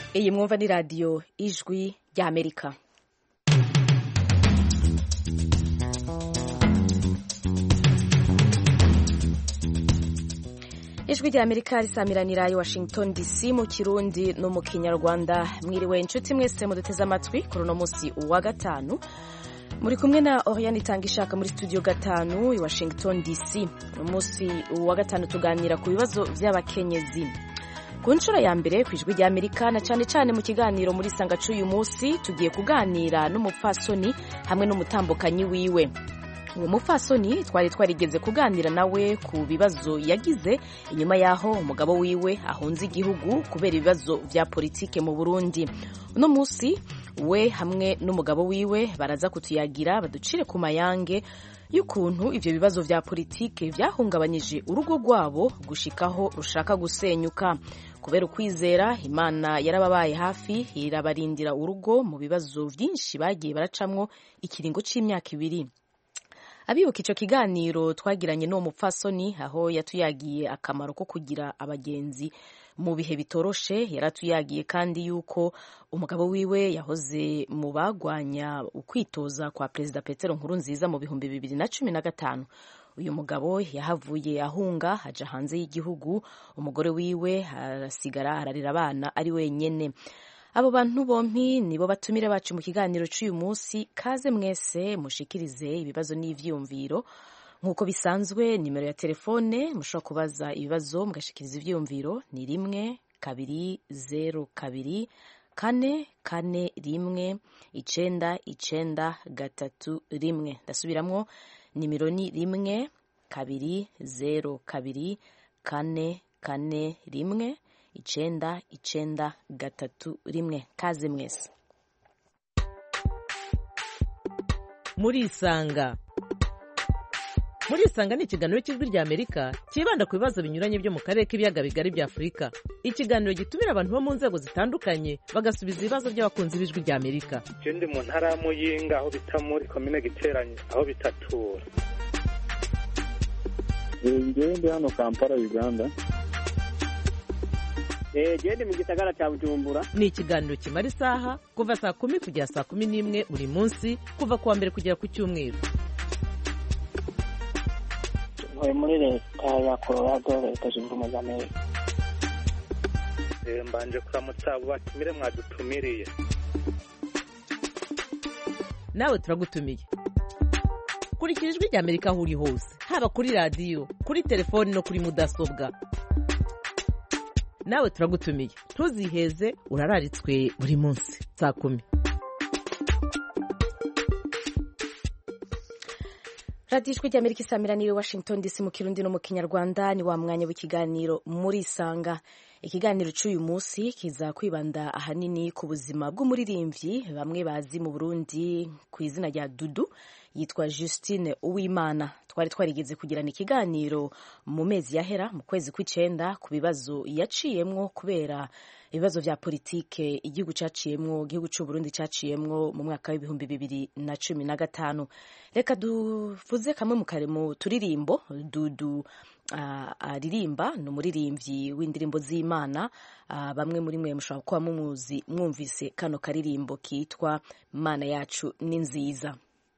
iyi mwumva ni radiyo ijwi ry'amerika ijwi rya amerika risamiranira i washington dc mu kirundi no mu kinyarwanda mwiriwe inshuti mwese muduteze amatwi kuri uno munsi wa gatanu muri kumwe na oriane itanga ishaka muri studio gatanu i washington dc umunsi wa gatanu tuganira ku bibazo by'abakenyezi ku nshuro ya mbere ku ijwi rya amerika na cyane cyane mu kiganiro muri sanga cy'uyu munsi tugiye kuganira n'umupfasoni hamwe n'umutambukanyi wiwe uwo mupfasoni twari twarigeze kuganira nawe ku bibazo yagize inyuma y'aho umugabo wiwe ahunze igihugu kubera ibibazo bya politike mu burundi uno munsi we hamwe n'umugabo wiwe baraza kutuyagira baducire ku mayange y'ukuntu ibyo bibazo bya politike byahungabanyije urugo rwabo gushikaho rushaka gusenyuka kubera ukwizera imana yarababaye hafi irabarindira urugo mu bibazo byinshi bagiye baracamwo ikiringo cy'imyaka ibiri abibuka icyo kiganiro twagiranye n'uwo mupfasoni aho yatuyagiye akamaro ko kugira abagenzi mu bihe bitoroshe yaratuyagiye kandi yuko umugabo wiwe yahoze mu bagwanya ukwitoza kwa perezida petero nkuru nziza mu bihumbi bibiri na cumi na gatanu uyu mugabo yahavuye ahunga aja hanze y'igihugu umugore wiwe arasigara ararira abana ari wenyene abo bantu bompi nibo batumire bacu mu kiganiro cy'uyu munsi kaze mwese mushikirize ibibazo n'ivyumviro nk'uko bisanzwe nimero ya telefone mushobora kubaza ibibazo mugashikiriza ivyumviro ni rimwe kabiri zeru kabiri kane kane rimwe icenda icenda gatatu rimwe ndasubiramwo nimero ni rimwe kabiri zeru kabiri kane kane rimwe icenda icenda gatatu rimwe kaze mwese murisanga murisanga ni ikiganiro cy'ijwi rya amerika cyibanda ku bibazo binyuranye byo mu karere k'ibiyaga bigari bya afurika ikiganiro gitumira abantu bo mu nzego zitandukanye bagasubiza ibibazo by'abakunzi b'ijwi rya amerika je ndi mu ntara ya muyinga aho bita muri komine giteranye aho bitatura ngewe ndi hano kampala uganda gende mu gisagara cya bujumbura ni ikiganiro kimara isaha kuva saa kumi kugera saa kumi n'imwe buri munsi kuva ku wa mbere kugera ku cyumweru ntuye muri leta ya colorado leta zunze ubumwe za amerika Eh, mbanje kuramutsa abo batumire mwadutumiriye nawe turagutumiye kurikira ijwi rya amerika aho uri hose haba kuri radiyo kuri telefoni no kuri mudasobwa nawe turagutumiye ntuziheze urararitswe buri munsi saa kumi radiyo ijwi ry'amerika isamiraniye washington dc mu kirundi no mu kinyarwanda ni wa mwanya w'ikiganiro muri isanga ikiganiro cy'uyu munsi kiza kwibanda ahanini ku buzima bw'umuririmbyi bamwe bazi mu burundi ku izina rya dudu yitwa justine uwimana twari twarigeze kugirana ikiganiro mu mezi yahera mu kwezi kw'icenda ku bibazo yaciyemwo kubera ibibazo vya politike igihugu caciyemwo igihugu c'uburundi caciyemwo mu mwaka w'ibihumbi bibiri na cumi na gatanu reka duvuze kamwe mu kare mu turirimbo dudu uh, aririmba ni umuririmbyi w'indirimbo z'imana uh, bamwe muri mwe mushobora kuba mumuzi mwumvise kano karirimbo kitwa mana yacu ni nziza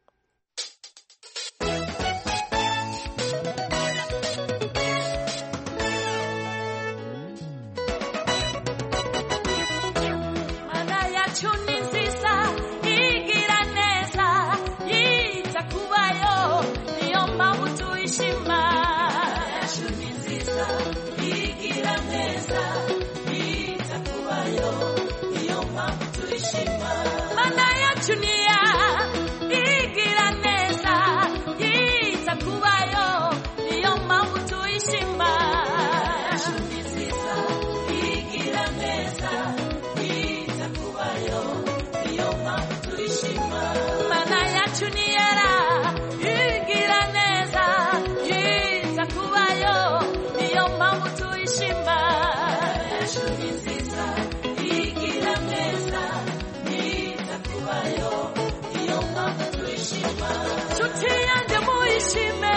Mana yacu ni nziza igira neza yita kubayo niyo mpamvu tuyishima yacu ni nziza igira neza yita kubayo niyo mpamvu tuyishima Mana yacu ni ya igira neza yita kubayo niyo mpamvu tuyishima yacu ni nziza igira neza yita kubayo niyo mpamvu tuyishima mana yacu ni yera igira neza yita kubayo niyo mpamvu tuyishima yacu ni nziza igira neza yita kubayo niyo mpamvu tuyishima nshuti yanjye muyishime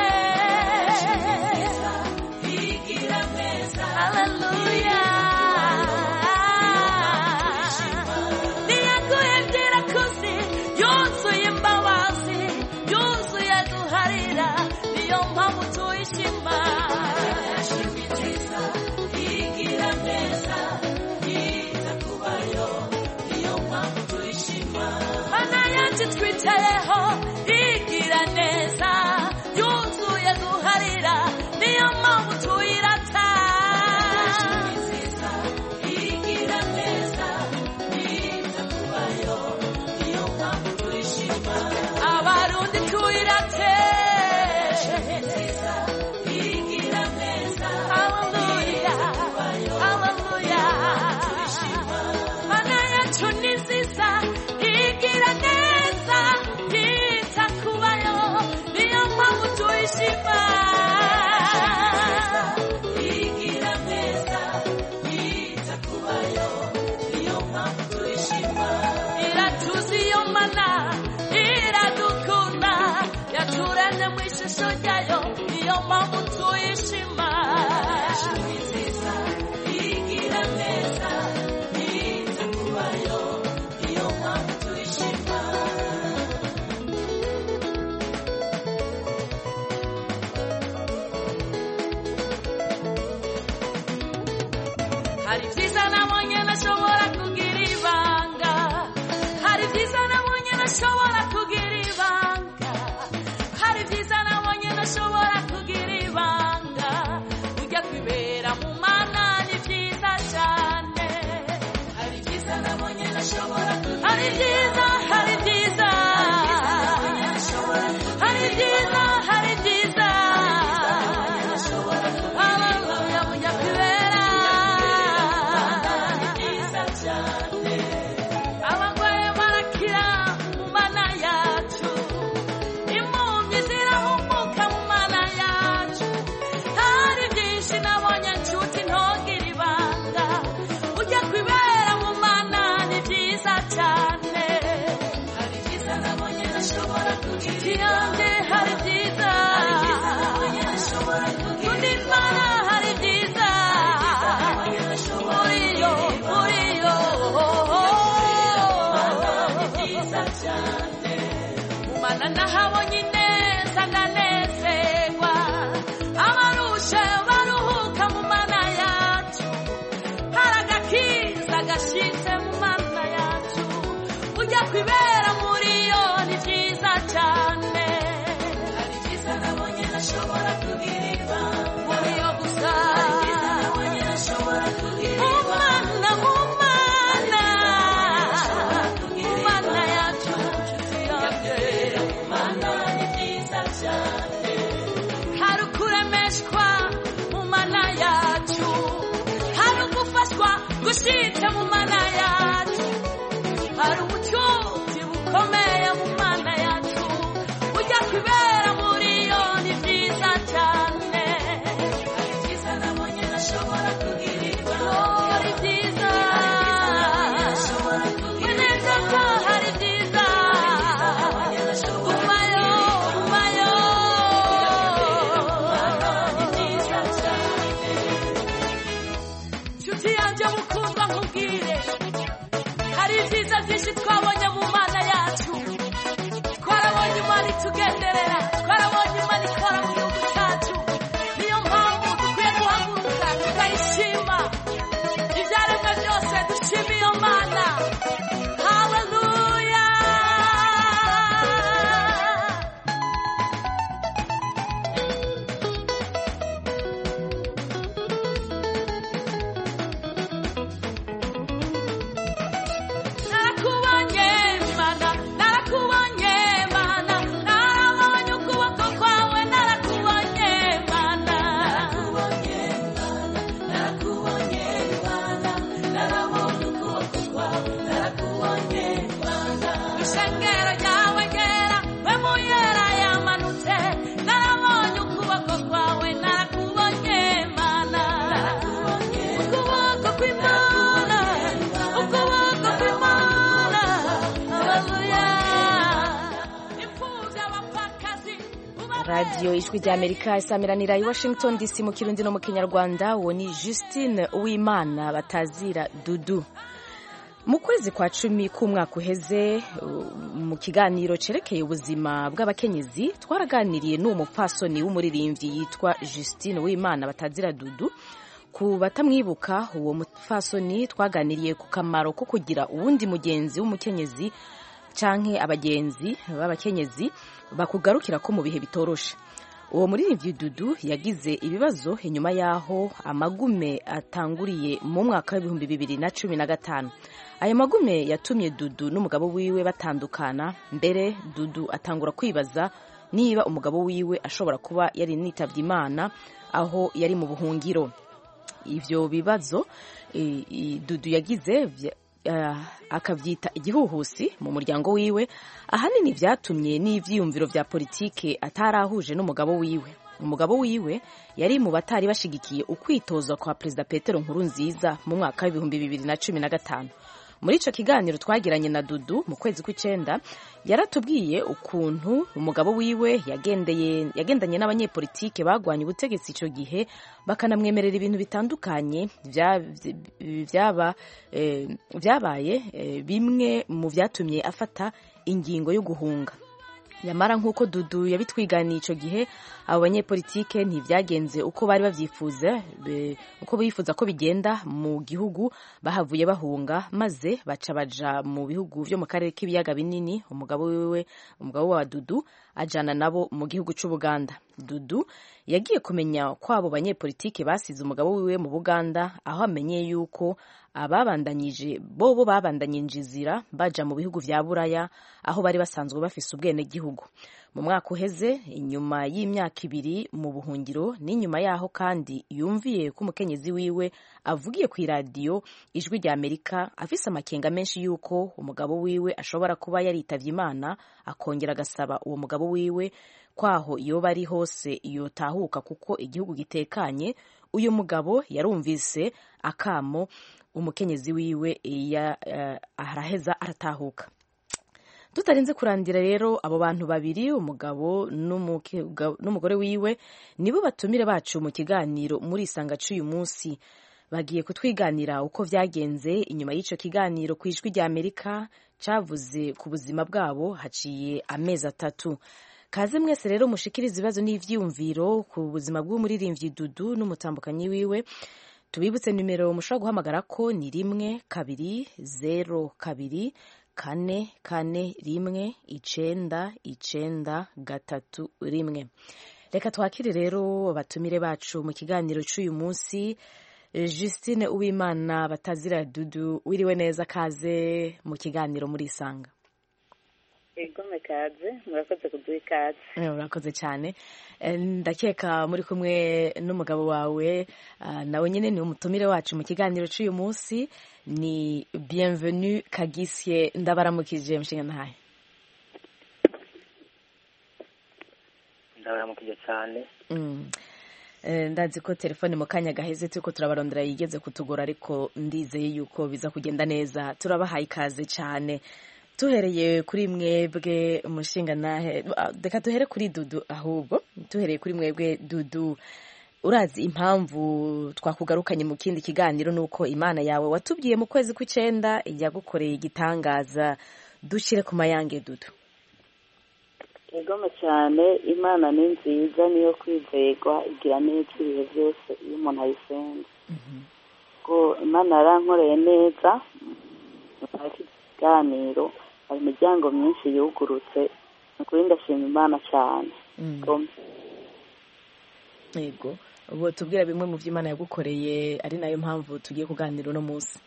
igira neza haleluya yicayeho igira neza yuzuye guharira niyo mpamvu tuyirata igira neza yita kubayo niyo mpamvu tuyishima abarundi tuyirate igira neza haleluya haleluya mana yacu ni nziza igira neza yita kubayo niyo mpamvu tuyishima igira neza yita kubayo niyo mpamvu tuyishima iratuzi iyo mana iradukunda yaturemye mu ishusho ryayo niyo mpamvu tuyishima igira neza yita kubayo niyo mpamvu tuyishima hari byiza nabonye ntashobora kugira ibanga hari byiza nabonye ntashobora kugira ibanga hari byiza nabonye ntashobora kugira ibanga ujya kwibera mu mana ni byiza cyane hari byiza nabonye ntashobora kugira hari byiza hari byiza hari byiza hari byiza Hallelujah, ujya kwibera ni byiza cyane abagore barakira mu mana yacu impumyi zirahumuka mu mana yacu hari byinshi nabonye nshuti ntogire ibanga ujya kwibera mu mana ni byiza cyane hari byiza nabonye ntashobora kugira yanjye hari byiza undi mana hari byiza muri yo muri yo ni byiza cyane umana nahabonye ineza ndanezerwa abarushe baruhuka mu mana yacu hari agakiza gashyitse mu mana yacu ujya kwibera muri yo ni byiza cyane hari byiza nabonye ntashobora kugira ibanga muri yo gusa hari byiza nabonye ntashobora kugira ibanga mu mana mu mana yacu nshuti yanjye mu mana ni byiza cyane hari ukuremeshwa mu mana yacu hari ugufashwa gushitse mu mana yacu hari ubucuti bukomeye mu mana yacu ujya kwibera muri yo ni byiza cyane hari byiza nabonye ntashobora kugira ibanga hari byiza neza ko hari byiza gumayo gumayo ni byiza cyane nshuti yanjye mukundwa nkubwire hari ibyiza byinshi twabonye mu mana yacu twarabonye imana itugenderera twarabonye imana ikora mu gihugu cyacu niyo mpamvu dukwiye guhaguruka tukayishima ibyaremwe byose dushima iyo mana haleluya narakubonye mana narakubonye mana narabonye ukuboko kwawe narakubonye mana narakubonye mana narakubonye mana narabonye ukuboko kwawe narakubonye mana ishengero ryawe ryera we muyera yamanutse narabonye ukuboko kwawe narakubonye mana ukuboko kw'imana ukuboko kw'imana haleluya imfubyi abapfakazi radiyo ijwi ry'amerika isamiranira i washington dc mu kirundi no mu kinyarwanda uwo ni justine uwimana batazira dudu mu kwezi kwa cumi k'umwaka uheze uh, mu kiganiro cerekeye ubuzima bw'abakenyezi twaraganiriye n'uwo mupfasoni w'umuririmbyi yitwa justine uwimana batazira dudu ku batamwibuka uwo mupfasoni twaganiriye ku kamaro ko kugira uwundi mugenzi w'umukenyezi canke abagenzi b'abakenyezi bakugarukira ko mu bihe bitoroshe uwo muririmbyi dudu yagize ibibazo inyuma y'aho amagume atanguriye mu mwaka w'ibihumbi bibiri na cumi na gatanu ayo magume yatumye dudu n'umugabo wiwe batandukana mbere dudu atangura kwibaza niba umugabo wiwe ashobora kuba yari nitavye imana aho yari mu buhungiro ivyo bibazo e, e, dudu yagize vya- uh, akavyita igihuhusi mu muryango wiwe ahanini vyatumye n'ivyiyumviro vya politike atarahuje n'umugabo wiwe umugabo wiwe yari mu batari bashigikiye ukwitozwa kwa perezida petero nkuru nziza mu mwaka w'ibihumbi bibiri na cumi na gatanu muri ico kiganiro twagiranye na dudu mu kwezi kw'icenda yaratubwiye ukuntu umugabo wiwe yagendeye yagendanye n'abanyepolitike bagwanye ubutegetsi ico gihe bakanamwemerera ibintu bitandukanye vya- vyaba eh, vyabaye eh, bimwe mu vyatumye afata ingingo yo guhunga nyamara nk'uko dudu yabitwiganiye ico gihe abo banyepolitike ntivyagenze uko bari bavyifuza be- uko bifuza ko bigenda mu gihugu bahavuye bahunga maze baca baja mu bihugu vyo mu karere k'ibiyaga binini umugabo wiwe umugabo wa dudu ajana nabo mu gihugu c'ubuganda dudu yagiye kumenya ko abo banyepolitike basize umugabo wiwe mu buganda aho amenyeye yuko ababandanyije bobo babandanyije inzira baja mu bihugu vya buraya aho bari basanzwe bafise ubwenegihugu mu mwaka uheze inyuma y'imyaka ibiri mu buhungiro n'inyuma yaho kandi yumviye ko umukenyezi wiwe avugiye ku iradiyo ijwi rya amerika afise amakenga menshi y'uko umugabo wiwe ashobora kuba yaritavye imana akongera agasaba uwo mugabo wiwe kwaho yoba ari hose yotahuka kuko igihugu gitekanye uyu mugabo yarumvise akamo umukenyezi wiwe ya, uh, araheza aratahuka tutarinze kurandira rero abo bantu babiri umugabo n'umuke- ga- n'umugore wiwe nibo batumire bacu mu kiganiro muri isanga c'uyu munsi bagiye kutwiganira uko vyagenze inyuma y'ico kiganiro ku ijwi rya amerika cavuze ku buzima bwabo haciye amezi atatu kaze mwese rero mushikiriza ibibazo n'ivyiyumviro ku buzima bw'umuririmbyi dudu n'umutambukanyi wiwe tubibutse nimero mushobora guhamagara ko ni rimwe kabiri zero kabiri kane kane rimwe icenda icenda gatatu rimwe reka twakire rero batumire bacu mu kiganiro c'uyu munsi Eh, Justine Uwimana batazira dudu wiriwe neza kaze mu kiganiro muri isanga igome kaze murakoze kuduha ikaze Eh, urakoze cyane Eh, ndakeka muri kumwe n'umugabo wawe ah, nawe nyine ni umutumire wacu mu kiganiro cy'uyu munsi ni bienvenue kagisye ndabaramukije mushinga ntahe ndabaramukije cyane Mm. Eh, ndazi ko telefone mu kanya gaheze turiko turabarondera yigeze kutugora ariko ndizeye yuko biza kugenda neza turabahaye ikaze cyane tuhereye kuri mwebwe umushinga nahe ah, reka duhere kuri dudu ahubwo tuhereye kuri mwebwe dudu urazi impamvu twakugarukanye mu kindi kiganiro nuko imana yawe watubwiye mu kwezi kw'icenda yagukoreye igitangaza dushyire ku mayange dudu igome cyane imana ni nziza niyo kwizerwa igira neza ibihe byose iyo umuntu ayisenga ko imana yarankoreye neza nyuma y'iki kiganiro hari imiryango myinshi yugurutse ni ukuri ndashima imana cyane Mm. Gome. yego ubu tubwira bimwe mu byo imana yagukoreye ari nayo mpamvu tugiye kuganira uno munsi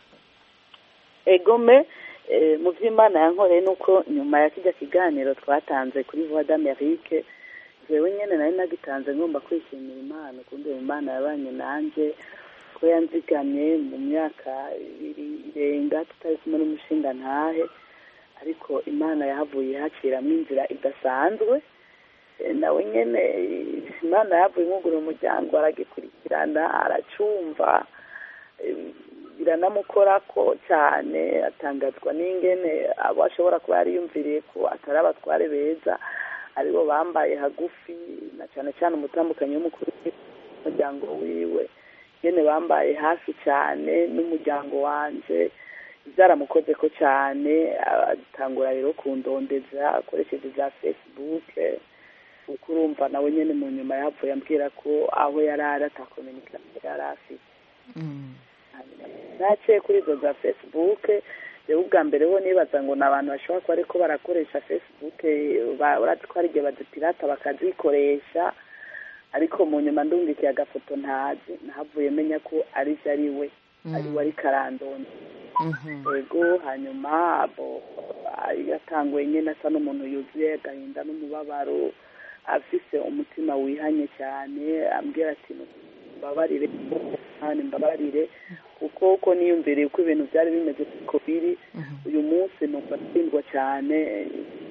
egome eh, mu by'imana yankoreye ni uko nyuma ya kijya kiganiro twatanze kuri voix d'amerique jewe nyene nari nagitanze ngomba kwishimira imana ukuntu imana yabanye nanje ko yanzigamye mu myaka ibiri irenga tutari kumwe n'umushinga ntahe ariko imana yahavuye haciramwo inzira idasanzwe Eh, nawe nyene eh, imana yavuye imwugura umuryango aragikurikirana aracumva eh, biranamukorako cyane atangazwa n'ingene abo ashobora kuba yariyumviriye ko atari abatware beza aribo bambaye hagufi na cyane cyane umutambukanyi w'umukuru w'umuryango wiwe nyene bambaye hafi cyane n'umuryango wanje byaramukoze ko cyane atangura rero kundondeza akoresheje za facebook kuko urumva nawe nyene mu nyuma yavuye ambwira ko aho yari ari atakominikasiyo yari afite Mm. naciye kuri izo za facebook rero ubwa mbere ho nibaza ngo ni abantu bashobora kuba ariko barakoresha facebook uretse ko hari igihe badupirata bakazikoresha ariko mu nyuma ndumvikiye agafoto ntazi nahavuye menya ko ari byo ari we ari we ari karandoni yego hanyuma yatanguye nyine asa n'umuntu yuzuye agahinda n'umubabaro afise umutima wihanye cyane ambwira ati mbabarire mbabarire kuko uko niyumviriye uko ibintu byari bimeze ko biri uyu munsi numva atsindwa cyane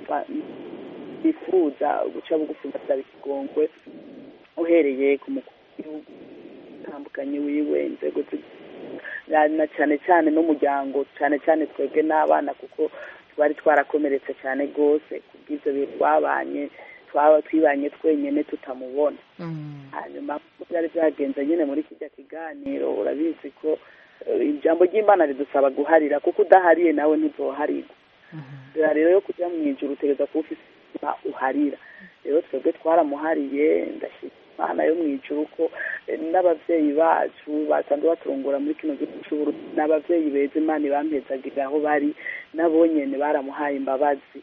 bifuza guca bugufi ngasaba ikigongwe uhereye ku mukuru w'igihugu utandukanye wiwe inzego na cyane cyane n'umuryango cyane cyane twebwe n'abana kuko twari twarakomeretse cyane rwose kubw'ibyo bintu twabanye twaba twibanye twenyine tutamubona hanyuma byari byagenze nyine muri kijya kiganiro urabizi ko ijambo ry'imana ridusaba guharira kuko udahariye nawe ntizoharirwa dore rero yo kujya mu ijoro utegereza kuba ufite uharira rero twebwe twaramuhariye ndashima imana yo mu ijoro ko n'ababyeyi bacu basanzwe baturungura muri kino gihugu cy'uburundi n'ababyeyi beza imana ibampezagira aho bari nabo nyine baramuhaye imbabazi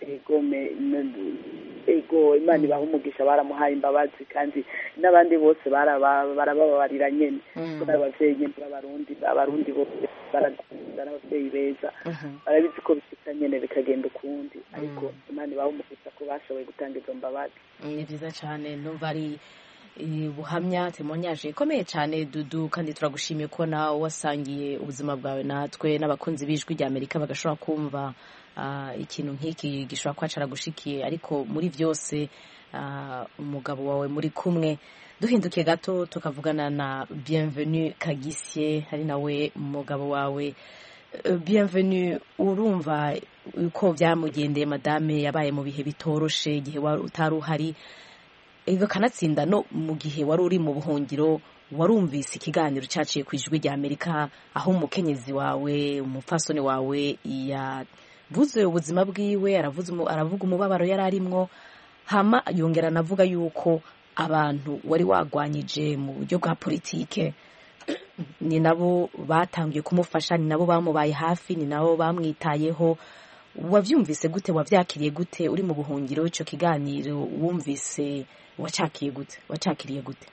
ego imana ibaha umugisha baramuhaye imbabazi kandi n'abandi bose barababarira nyine kuko n'ababyeyi nyine b'abarundi abarundi bose barakunda n'ababyeyi beza barabizi ko bishyika nyine bikagenda ukundi ariko imana ibaha umugisha ko bashoboye gutanga izo mbabazi ni byiza cyane numva ari buhamya temonyaje ikomeye cyane dudu kandi turagushimiye ko nawe wasangiye ubuzima bwawe natwe n'abakunzi b'ijwi rya amerika bagashobora kumva ikintu nk'iki gishobora kuba caragushikiye ariko muri byose umugabo wawe muri kumwe duhinduke gato tukavugana na bienvenue kagisye hari nawe umugabo wawe bienvenue urumva uko byamugendeye madame yabaye mu bihe bitoroshe igihe utari uhari kanatsinda no mu gihe wari uri mu buhungiro warumvise ikiganiro cyaciye ku ijwi rya amerika aho umukenyezi wawe umupfasoni wawe yavuze ubuzima bwiwe aravuga umubabaro yari arimwo hama yongera anavuga yuko abantu wari wagwanyije mu buryo bwa politike ni nabo batangiye kumufasha ni nabo bamubaye hafi ni nabo bamwitayeho wabyumvise gute wabyakiriye gute uri mu buhungiro icyo kiganiro wumvise wacakiye gute wacakiriye gute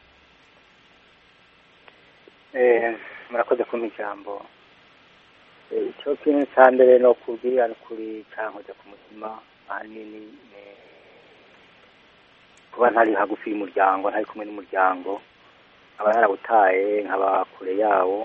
murakoze kumpa ijambo icyo kintu cya mbere ni ukubwira kuri cyankoze ku mutima ahanini kuba ntari hagufi y'umuryango ntari kumwe n'umuryango nkaba narawutaye nkaba kure yawo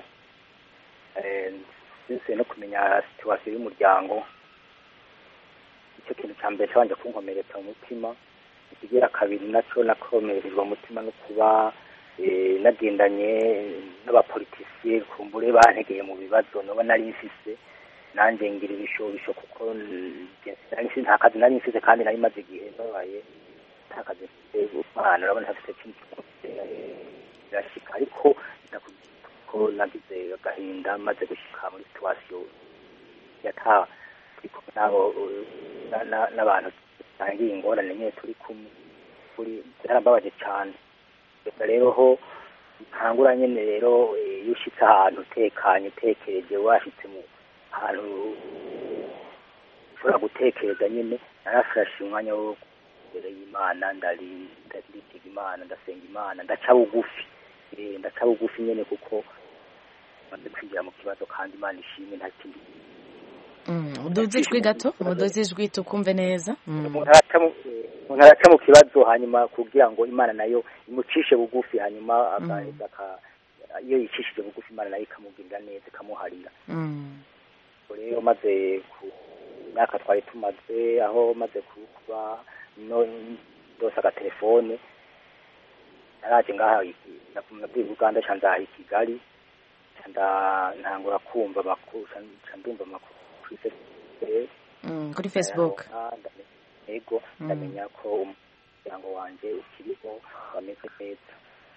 ndetse no kumenya situwasiyo y'umuryango icyo kintu cya mbere cyabanje kunkomeretsa mu mutima ikigira kabiri nacyo nakomererwa umutima no kuba nagendanye n'abapolitisiye kumbure bantegeye mu bibazo nabo nari mfise nanjye ngira ibishobisho kuko nta kazi nari mfise kandi nari maze igihe babaye nta kazi mfite umwana urabona ntafite cyinshi birashika ariko ko nagize agahinda maze gushyika muri situwasiyo yata turi kumwe n'abo n'abantu dusangiye ingorane nyine turi kumwe kuri byarambabaje cyane rero ho ntangura nyine rero iyo ushyitse ahantu utekanye utekereje washyitse mu ahantu ushobora gutekereza nyine narafashe umwanya wo imbere y'imana ndariga imana ndasenga imana ndaca bugufi ndaca bugufi nyine kuko maze kwinjira mu kibazo kandi imana ishimwe nta kindi uduze ijwi gato uduze ijwi tukumve neza umuntu araca mu kibazo hanyuma kugira ngo imana nayo imucishe bugufi hanyuma iyo yicishije bugufi imana nayo ikamugirira neza ikamuharira rero maze ku myaka twari tumaze aho maze kuba ndose agatelefone naraje ngaha nabwiye uganda ca ndaha i kigali ntangura kumva amakuru ndumva amakuru kuri facebook kuri facebook ego ndamenya ko umuryango wanjye ukiriho wameze neza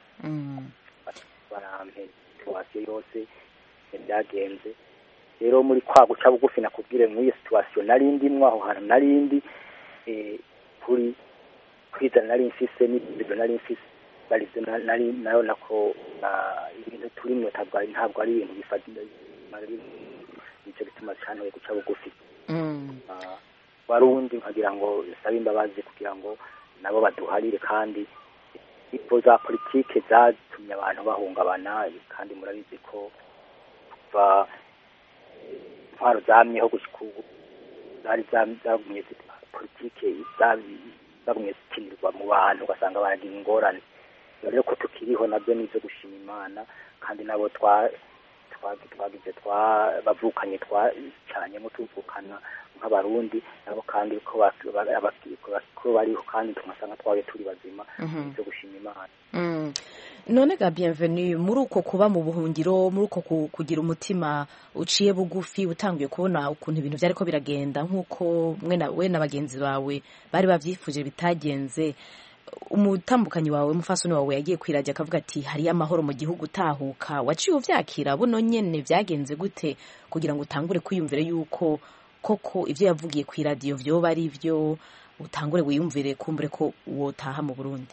barampe situwasiyo yose byagenze rero muri kwa guca bugufi nakubwire muri iyo situwasiyo nari ndimwo aho hantu nari ndi kuri kwizana nari mfise n'ibyo nari mfise barize nari nabona ko ibintu turimwe ntabwo ari ibintu nicyo gituma cantoye guca bugufi Mm. Ah, warundi nkagira ngo sabe imbabazi kugira ngo nabo baduharire kandi ipo za politike zatumye abantu bahungabana kandi murabizi ko kuva intwaro zamyeho gushika ubu zari zam- zagumye zi- politike zabi- zagumye zikinirwa mu bantu ugasanga baragira ingorane rero ko tukiriho nabyo ni ibyo gushima imana kandi nabo twa twa- twagize twa bavukanye twacanyemo tuvukana nk'abarundi nabo kandi ko ba- ba- abaki- ko bariho kandi tugasanga twaje turi bazima Mhm. byo gushima imana Mm. none ga bienvenue muri uko kuba mu buhungiro muri uko ku- kugira umutima uciye bugufi utanguye kubona ukuntu ibintu byariko biragenda nk'uko mwe na we na bagenzi bawe bari bavyifuje bitagenze umutambukanyi wawe umufasoni wawe yagiye kwirajya akavuga ati hariyo amahoro mu gihugu utahuka waciye uvyakira buno nyene vyagenze gute kugira ngo utangure kwiyumvire yuko koko ivyo yavugiye kw'iradiyo vyoba ari vyo utangure wiyumvire kumbure ko wotaha mu burundi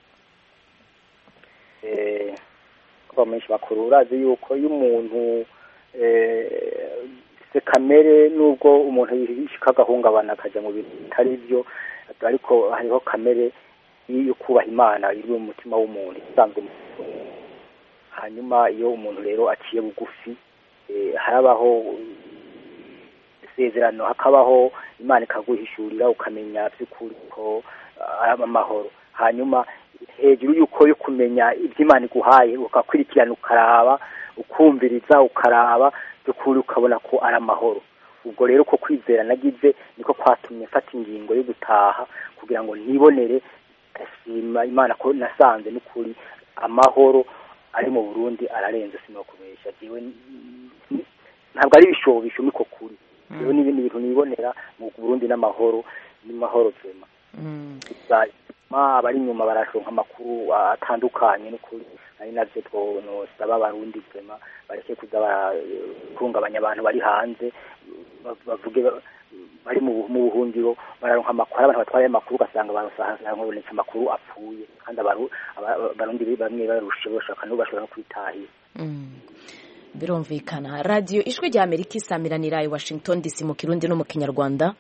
eh, kuba menshi bakuru urazi yuko iyo umuntu eh, se kamere nubwo umuntu yishika agahungabana akaja mu bintu bitari byo ariko hariho kamere yo kubaha imana iri mu mutima w'umuntu isanzwe mu hanyuma iyo umuntu rero aciye bugufi eh, harabaho isezerano hakabaho imana ikaguhishurira ukamenya by'ukuri ko ah, ari amahoro hanyuma hejuru y'uko yo kumenya ibyo imana iguhaye ukakurikirana ukaraba ukumviriza ukaraba by'ukuri ukabona ko ari amahoro ubwo rero ko kwizera nagize niko kwatumye mfata ingingo yo gutaha kugira ngo nibonere ndashima imana ko nasanze n'ukuri amahoro ari mu burundi ararenze sinokubesha jewe n- ntabwo ari ibishobisho niko kuri rero n'ibindi bintu nibonera mu burundi n'amahoro n'amahoro vema Mm. gusa ma abari inyuma barashonka amakuru atandukanye n'ukuri ari navyo twonosaba abarundi vema bareke kuza baratungabanya abantu bari hanze ba- bavuge ba- bari mu mu buhungiro bararonka amakuru abantu batwaye amakuru ugasanga barabonetse amakuru apfuye kandi abaru- aba- abarundi bamwe barushe bashaka n'ubu bashobora no kwitahira Mm. birumvikana radiyo ijwi rya amerika isamiranira i washington dc mu kirundi no mu kinyarwanda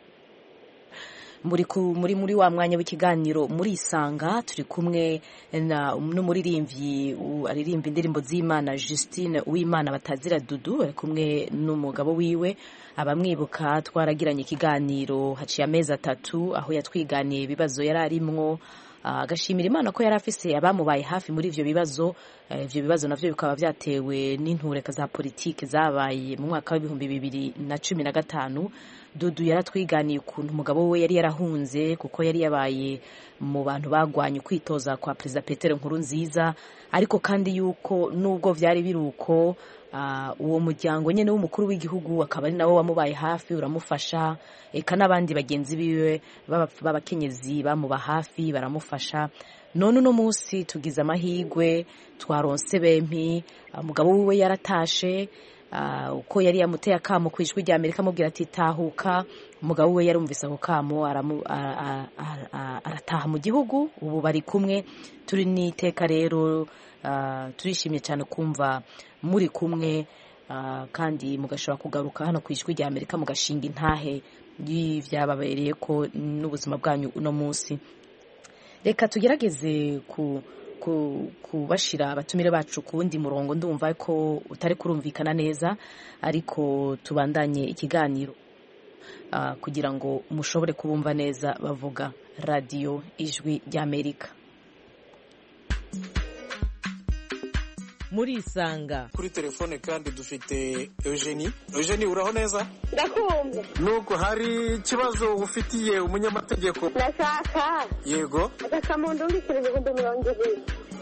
muri ku- muri muri wa mwanya w'ikiganiro muri isanga turi kumwe na n'umuririmbyi u- aririmba indirimbo z'imana justine uwimana batazira dudu ari kumwe n'umugabo wiwe abamwibuka twaragiranye ikiganiro haciye amezi atatu aho yatwiganiye ibibazo yari arimwo Ah, agashimira imana ko yari afise abamubaye hafi muri ivyo bibazo Eh, ivyo bibazo navyo bikaba vyatewe n'intureka za politike zabaye mu mwaka w'ibihumbi bibiri na cumi na gatanu dudu yaratwiganiye ukuntu umugabo we yari yarahunze kuko yari yabaye mu bantu bagwanye ukwitoza kwa perezida petero nkuru nziza ariko kandi yuko nubwo vyari biri uko ah, uwo muryango nyene w'umukuru w'igihugu akaba ari nawe wamubaye hafi uramufasha eka n'abandi bagenzi biwe b'aba- b'abakenyezi bamuba hafi baramufasha none uno munsi tugize amahigwe twaronse bempi ah, umugabo wiwe yaratashe ah, uko yari yamuteye akamo ku ijwi rya amerika amubwira ati tahuka umugabo we yarumvise ako kamo aramu- a- a- a- a- arataha mu gihugu ubu bari kumwe turi n'iteka rero ah, turishimye cyane kumva muri kumwe ah, kandi mugashobora kugaruka hano ku ijwi rya amerika mugashinga intahe y'ivyababereye ko n'ubuzima bwanyu uno munsi reka tugerageze ku ku- kubashira abatumire bacu ku wundi murongo ndumva ko utari kurumvikana neza ariko tubandanye ikiganiro ah, kugira ngo mushobore kubumva neza bavuga radiyo ijwi ry'amerika murisanga kuri telefone kandi dufite eugenie eugenie uraho neza ndakumva nuko hari ikibazo ufitiye umunyamategeko ndashaka yego agakamuntu mbikira ibihumbi mirongo ibiri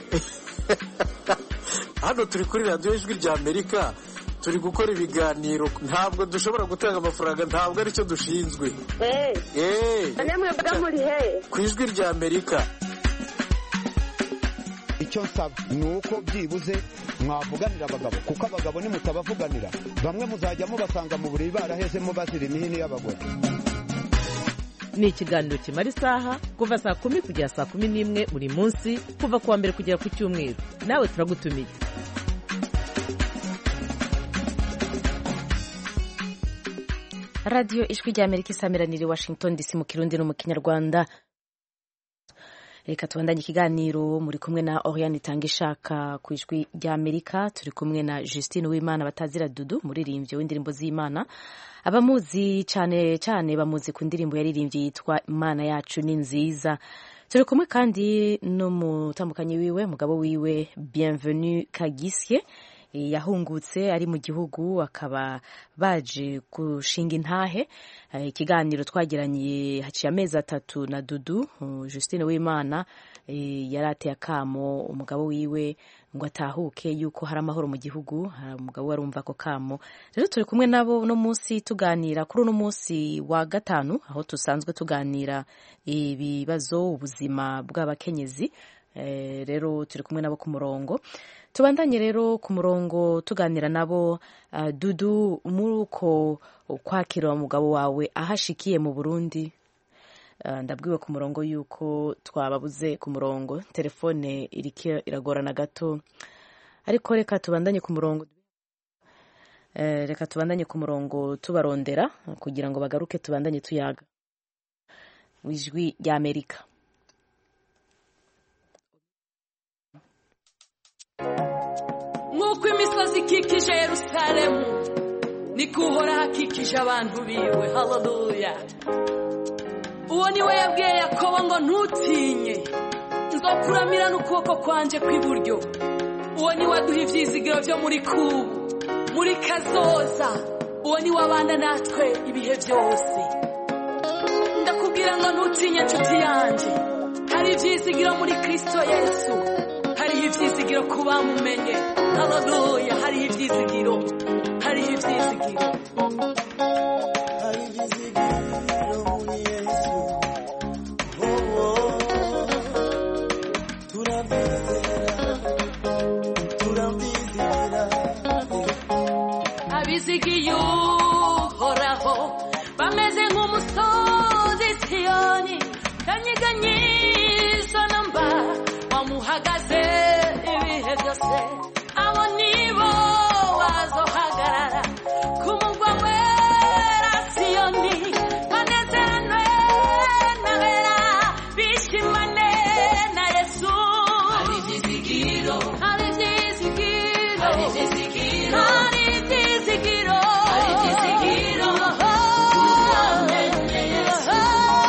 hano turi kuri radiyo ijwi rya amerika turi gukora ibiganiro ntabwo dushobora gutanga amafaranga ntabwo aricyo dushinzwe eee eee namwe mvuga muri he ku ijwi rya amerika icyo nsaba ni uko byibuze mwavuganira abagabo kuko abagabo nimutabavuganira bamwe muzajya mubasanga mu buriri barahezemo bazira imihini y'abagore ni ikiganiro kimara isaha kuva saa kumi kugera saa kumi n'imwe buri munsi kuva ku wa mbere kugera ku cyumweru nawe turagutumiye radiyo ijwi rya amerika isamiranira i washington dc mu kirundi no mu kinyarwanda reka tubandanye ikiganiro muri kumwe na oriane itanga ishaka ku ijwi rya amerika turi kumwe na justine uwimana batazira dudu muririmbyi w'indirimbo z'imana abamuzi cyane cyane bamuzi ku ndirimbo yaririmbye yitwa imana yacu ni nziza turi kumwe kandi n'umutambukanyi wiwe mugabo wiwe bienvenu kagisye yahungutse ari mu gihugu akaba baje gushinga intahe ikiganiro twagiranye haciye amezi atatu na dudu Justine w'imana yari ateye akamo umugabo wiwe ngo atahuke yuko hari amahoro mu gihugu umugabo we arumva ako kamo rero turi kumwe nabo uno munsi tuganira kuri uno munsi wa gatanu aho dusanzwe tuganira ibibazo ubuzima bw'abakenyezi rero turi kumwe nabo ku murongo tubandanye rero ku murongo tuganira nabo dudu muri uko kwakira umugabo wawe ahashikiye mu burundi ndabwiwe ku murongo yuko twababuze ku murongo telefone iriko iragorana gato ariko reka tubandanye ku murongo reka tubandanye ku murongo tubarondera kugira ngo bagaruke tubandanye tuyaga ijwi rya amerika nk'uko imisozi ikikije yerusalemu niko uhora hakikije abantu biwe haleluya uwo ni we yabwiye yakobo ngo ntutinye nzokuramira n'ukuboko kwanje kw'iburyo uwo ni we aduha ibyizigiro byo muri kubu muri kazoza uwo ni we abana natwe ibihe byose ndakubwira ngo ntutinye nshuti yanjye hari ibyizigiro muri kirisito yesu hariho ibyizigiro ku bamumenye haleluya hariho ibyizigiro hariho ibyizigiro abizigiye uhoraho bameze nk'umusozi siyoni kanyiganyiza namba wamuhagaze ibihe byose abo nibo bazohagarara ku mugwa wera siyoni banezeranwe nabera bishimane na yesu hari ibyizigiro hari ibyizigiro hari ibyizigiro hari ibyizigiro hari ibyizigiro wamenye yesu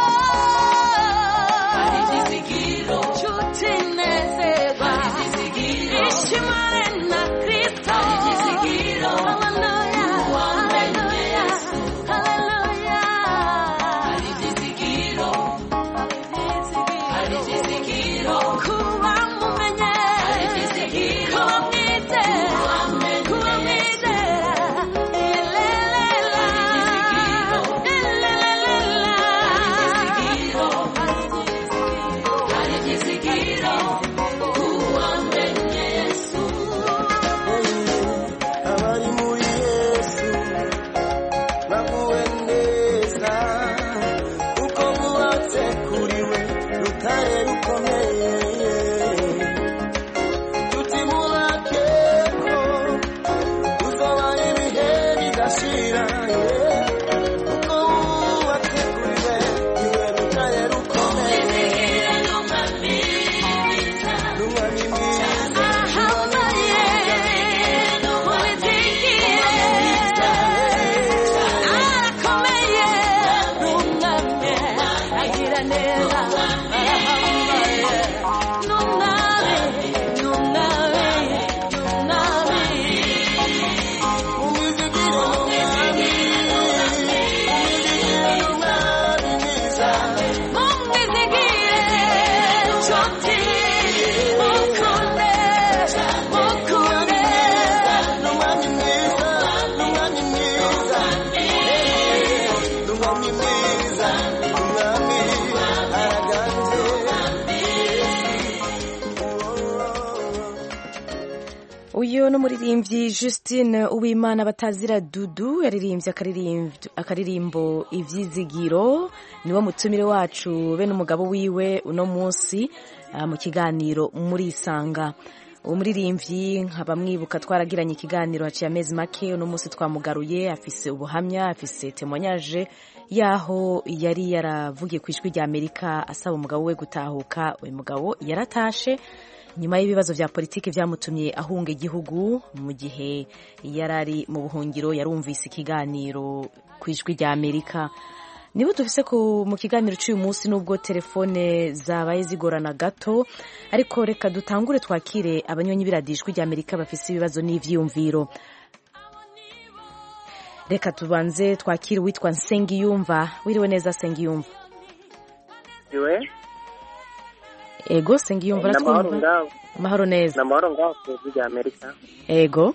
hari ibyizigiro nshuti nezerwa hari ibyizigiro ishimane na kristo hari ibyizigiro haleluya wamenye yesu haleluya hari ibyizigiro hari ibyizigiro kuba mumenye hari ibyizigiro kuba mwizera kuba mwizera elelela elelela hari ibyizigiro kuba menye yesu abari muri yesu baguwe neza kuko bubatse kuri we rutare rukomeye tuti murake ko tuzobaho ibihe bidashira kuko bubatse kuri we niwe rutare rukomeye n'umwami mwiza n'umwami mwiza uyu ni umuririmbyi Justine Uwimana batazira dudu yaririmbye akaririmb- akaririmbo ibyizigiro niwo mutumire wacu be n'umugabo wiwe uno munsi ah, mu kiganiro muri isanga umuririmbyi nkaba mwibuka twaragiranye ikiganiro haciye amezi make uno munsi twamugaruye afise ubuhamya afise temoyaje y'aho yari yaravugiye ku ijwi rya amerika asaba umugabo we gutahuka uyu mugabo yaratashe nyuma y'ibibazo bya politiki byamutumye ahunga igihugu mu gihe yari ari mu buhungiro yarumvise ikiganiro ku ijwi rya amerika niba dufise mu kiganiro cy'uyu munsi n'ubwo telefone zabaye zigorana gato ariko reka dutangure twakire abanyonyi biradijwi rya amerika bafise ibibazo n'ivyiyumviro reka tubanze twakire uwitwa nsengiyumva wiriwe neza nsengiyumva iwe ego nsengiyumva namahoro aratwumva ngaho amahoro neza namahoro ngaho ku ijwi rya amerika ego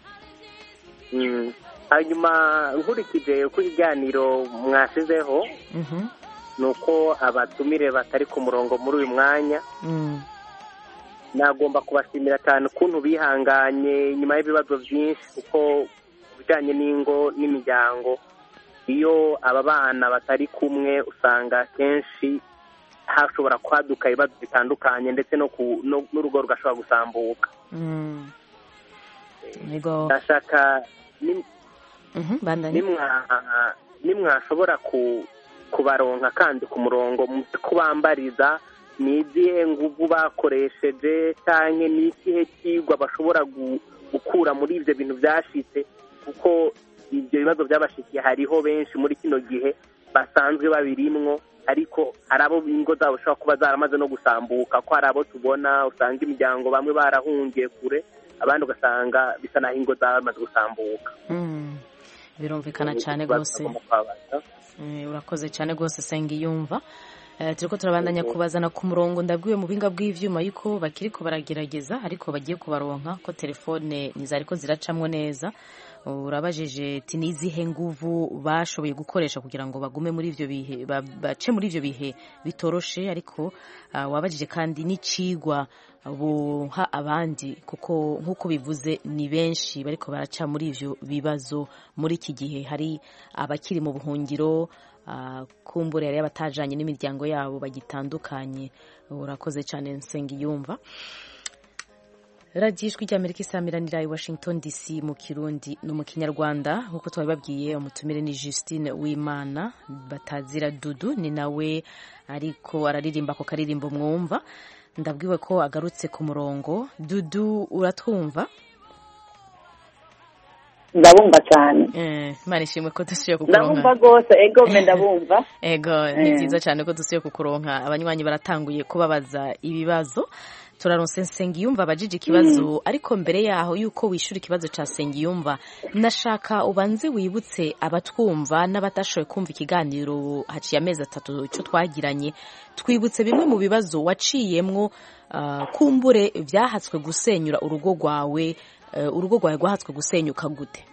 Mm. hanyuma nkurikije uko ibiganiro mwashizeho Mhm. ni uko abatumire batari ku murongo muri uyu mwanya Mm. nagomba kubashimira cyane ukuntu bihanganye nyuma y'ibibazo byinshi kuko ku bijyanye n'ingo n'imiryango iyo aba bana batari kumwe usanga kenshi hashobora kwaduka ibibazo bitandukanye ndetse no ku- no- n'urugo rugashobora gusambuka Mm. ego ndashaka ni- Mhm, bandanye nimwa- nimwashobora ku- kubaronka kandi ku murongo muze kubambariza ni izihe nguvu bakoresheje cyangwa ni ikihe kigwa bashobora gu- gukura muri ibyo bintu byashitse kuko ibyo bibazo byabashikiye hariho benshi muri kino gihe basanzwe babirimwo ariko hari abo ingo zabo zishobora kuba zaramaze no gusambuka ko hari abo tubona usanga imiryango bamwe barahungiye kure abandi ugasanga bisa naho ingo zabo bamaze gusambuka Mm. birumvikana cyane Ikibazo rwose tugomba kubabaza. Eh, urakoze cyane rwose senga iyumva Eh, turiko turabandanya kubazana ku murongo ndabwiwe mu binga bw'ivyuma yuko bakiriko baragerageza ariko bagiye kubaronka ko telefone ntizariko ziracamwo neza urabajije ati nizihe nguvu bashoboye gukoresha kugira ngo bagume muri ivyo bihe ba- bace muri ivyo bihe bitoroshe ariko ah, wabajije kandi n'icigwa buha abandi kuko nk'uko bivuze ni benshi bariko baraca muri ivyo bibazo muri iki gihe hari abakiri mu buhungiro ah, kumbura yari batajanye n'imiryango yabo bagitandukanye urakoze cyane nsengiyumva radiyo ijwi ry'amerika isamiranira i washington dc mu kirundi no mu kinyarwanda nk'uko twabibabwiye umutumire ni justine wimana batazira dudu ni nawe ariko araririmba ako karirimbo mwumva ndabwiwe ko agarutse ku murongo dudu uratwumva ndabumva cyane Eh, imana ishimwe ko dusuye ndabumva kukuronka rwose ego me ndabumva ego ni Eh. byiza cyane ko dusuye kukuronka abanywanyi baratanguye kubabaza ibibazo turaronse nsengiyumva abajije ikibazo ariko mbere yaho yuko wishura ikibazo ca sengiyumva nashaka ubanze wibutse abatwumva n'abatashoboye kumva ikiganiro haciye amezi atatu ico twagiranye twibutse bimwe mu bibazo waciyemwo ah, kumbure vyahatswe gusenyura urugo rwawe eh, urugo rwawe rwahatswe gusenyuka gute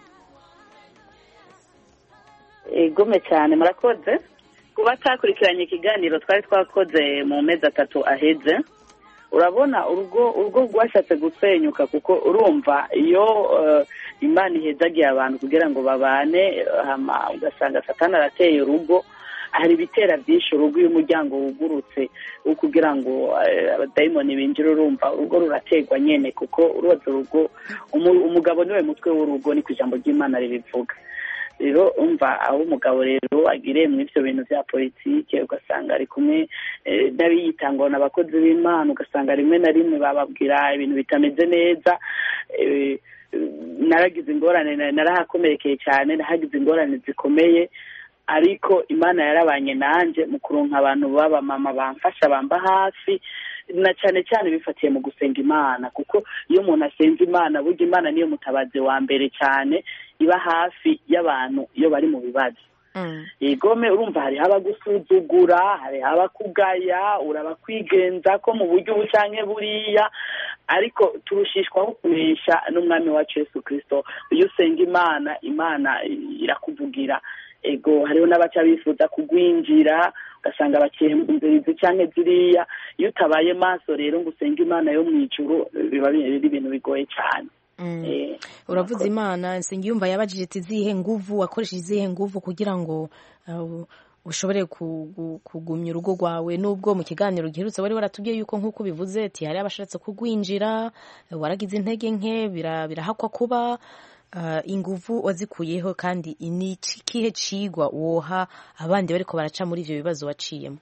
egome cyane murakoze kuba twakurikiranye ikiganiro twari twakoze mu mezi atatu aheze urabona urugo urugo rwashatse gusenyuka kuko urumva iyo eh, imana ihezagiye abantu kugira ngo babane eh, hama ugasanga satani arateye urugo hari ibitera byinshi urugo iyo umuryango wugurutse wo kugira ngo eh, abadayimoni binjire urumva urugo rurategwa nyene kuko urubaza urugo umu- umugabo niwe mutwe w'urugo ni ku ijambo ry'imana ribivuga rero umva aho umugabo rero agiriye muri ibyo bintu bya politike ugasanga ari kumwe eh, n'abiyitanga abakozi b'imana ugasanga rimwe na rimwe bababwira ibintu bitameze neza eh, naragize ingorane na- narahakomerekeye cyane nahagize ingorane zikomeye ariko imana yarabanye nanjye mu kuronka abantu b'abamama bamfasha bamba hafi na cyane cyane bifatiye mu gusenga imana kuko iyo umuntu asenze imana burya imana niyo mutabazi wa mbere cyane iba hafi y'abantu iyo bari mu bibazo igome urumva hariho abagusuzugura hariho abakugaya urabakwigenza ko mu buryo ubu canke buriya ariko turushishwaho kunesha n'umwami wacu yesu kirisito iyo usenga imana imana irakuvugira ego hariho n'abaca bifuza kugwinjira ugasanga baciye mu nzira izi canke ziriya iyo utabaye maso rero ngo usenge imana yo mu ijuru biba biri ibintu bigoye cyane Eh, uravuze imana nsengiyumva yabajije ati zihe nguvu wakoresheje izihe nguvu kugira ngo uh, ushobore kugu- kugumya urugo rwawe nubwo mu kiganiro giherutse wari waratubwiye yuko nk'uko ubivuze ati hari abashatse kugwinjira waragize intege nke bira- birahakwa kuba ah, inguvu wazikuyeho kandi ni ikihe cigwa woha abandi bariko baraca muri ivyo bibazo waciyemo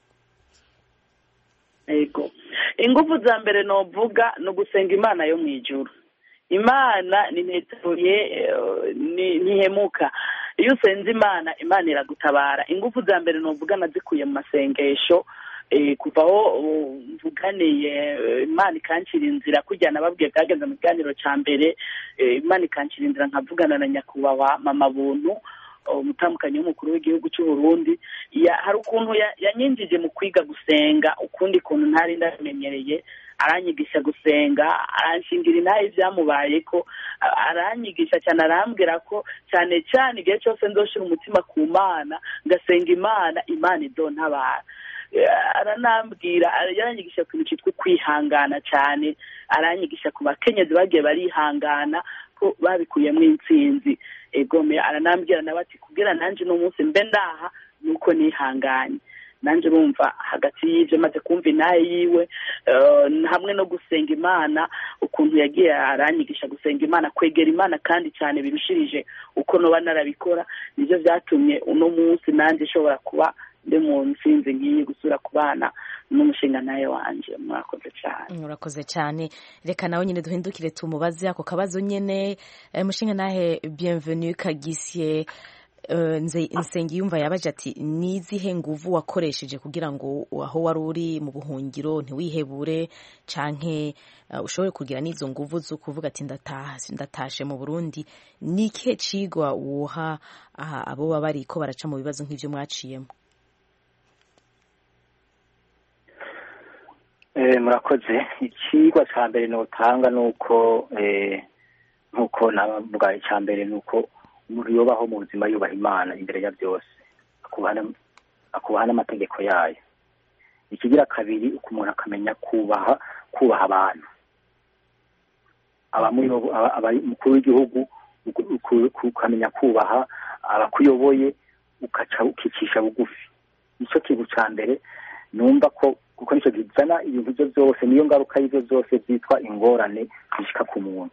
ego ingufu za mbere novuga ni ugusenga imana yo mu ijuru imana nintetuye ntihemuka iyo usenze imana imana iragutabara ingufu za mbere novuga nazikuye mu masengesho eh, kuva aho uh, mvuganiye eh, imana ikancira inzira kujya nababwiye bwagenze mu kiganiro ca mbere eh, imana ikancira inzira nkavugana na nyakubahwa mama buntu umutamukanyi w'umukuru w'igihugu cy'u Burundi ya- hari ukuntu ya- yanyinjije mu kwiga gusenga ukundi kuntu ntari ndamenyereye aranyigisha gusenga aranshingira intahe ibyamubaye ko a- aranyigisha cyane arambwira ko cyane cyane igihe cyose nzoshira umutima ku mana ngasenga imana imana idontabara Eh, aranambwira ara- yaranyigisha ku kintu cyitwa kwihangana cyane aranyigisha ku bakenyezi bagiye barihangana ko babikuyemo intsinzi egome aranambwira nawe ati kubwira nanjye uno munsi mbe ndaha nuko nihanganye nanjye urumva hagati y'ibyo maze kumva inaye yiwe eh, hamwe no gusenga imana ukuntu yagiye aranyigisha gusenga imana kwegera imana kandi cyane birushirije uko noba narabikora nibyo byatumye uno munsi nanjye nshobora kuba ndi mu ntsinzi ngiye gusura ku bana n'umushinga nawe wanjye murakoze cyane urakoze cyane reka nawe nyine duhindukire tumubaze ako kabazo nyine Eh, mushinga nahe bienvenue kagisye eh, Nze- nsengiyumva yabaje ati ni izihe nguvu wakoresheje kugira ngo aho wari uri mu buhungiro ntiwihebure canke eh, ushobore kugira n'izo nguvu zo kuvuga ati ndataha- ndatashe mu burundi ni ikihe cigwa woha aha, abo baba bariko baraca mu bibazo nk'ivyo mwaciyemo Eh, murakoze ikigwa cya mbere notanga ni uko eh, nk'uko navuga icya mbere ni uko umuntu yubaho mu buzima yubaha imana imbere ya byose akubaha n'am- akubaha n'amategeko yayo ikigira kabiri uko umuntu akamenya kubaha kubaha abantu abamuyobo- aba- aba- umukuru w'igihugu uku- uku- uku- ukamenya kubaha abakuyoboye ukaca ukicisha bugufi nicyo kintu cya mbere numva ko kuko nicyo kizana ibintu byo byose niyo ngaruka y'ibyo byose byitwa ingorane zishika ku muntu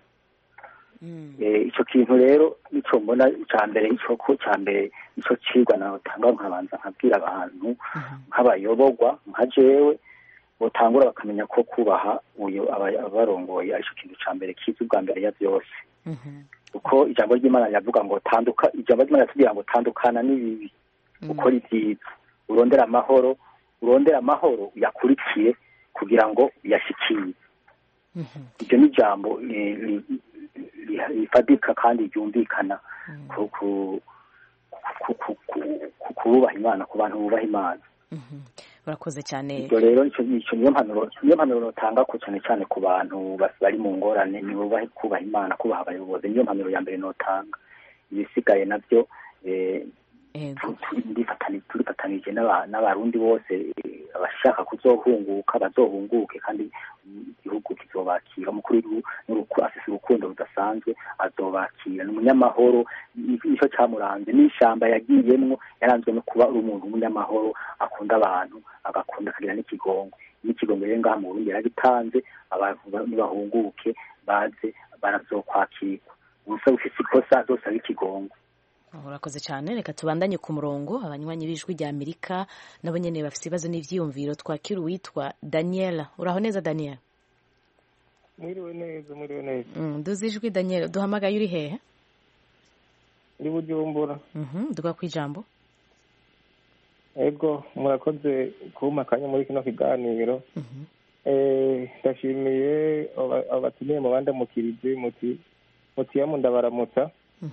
Eh, icyo kintu rero nicyo mbona cya mbere icyo ko cya mbere nicyo cigwa natanga nkabanza nkabwira abantu nk'abayoborwa nka jewe botangura bakamenya ko kubaha uyo aba- abarongoye aricyo kintu cya mbere kiza ubwa mbere ya byose kuko ijambo ry'imana riravuga ngo tanduka ijambo ry'imana riratubwira ngo tandukana n'ibibi ukora ibyiza urondera amahoro urondera amahoro uyakurikiye kugira ngo uyashikire iryo ni ijambo eh, ri- ri- rifadika kandi ryumvikana ku ku- ku- ku- ku- ku kububaha imana ku bantu bubaha imana urakoze cyane ibyo rero nicyo nicyo niyo mpanuro niyo mpanuro notanga ko cyane cyane ku bantu bas- bari mu ngorane ni bubahe kubaha imana kubaha abayobozi niyo mpanuro ya mbere notanga ibisigaye nabyo eh, tu- tu- ndifatani- turifatanije n'aba- n'abarundi bose eh, abashaka kuzohunguka bazohunguke kandi mm, igihugu kizobakira umukuru w'igihugu n'uruku- afise urukundo rudasanzwe azobakira ni umunyamahoro ni- nicyo cyamuranze n'ishyamba yagiyemwo yaranzwe no kuba ari umuntu w'umunyamahoro akunda abantu agakunda akagira n'ikigongo n'ikigongo rero ngaha mu burundi yaragitanze abantu ba- nibahunguke baze barazokwakirwa ubusa bufise ikosa azosaba ikigongo urakoze cyane reka tubandanye ku murongo abanywanyi b'ijwi rya amerika nabo nyene bafite ibibazo n'ivyiyumviro twakira uwitwa daniel uraho neza daniel mwiriwe neza mwiriwe neza mm, duzi ijwi daniel duhamagaye uri hehe ndi bujumbura Mhm, duga ku ijambo ego murakoze kumpa akanya muri kino kiganiro Eh, ndashimiye aba- abatumiye mu bandamukirije muti mutiyamu ndabaramutsa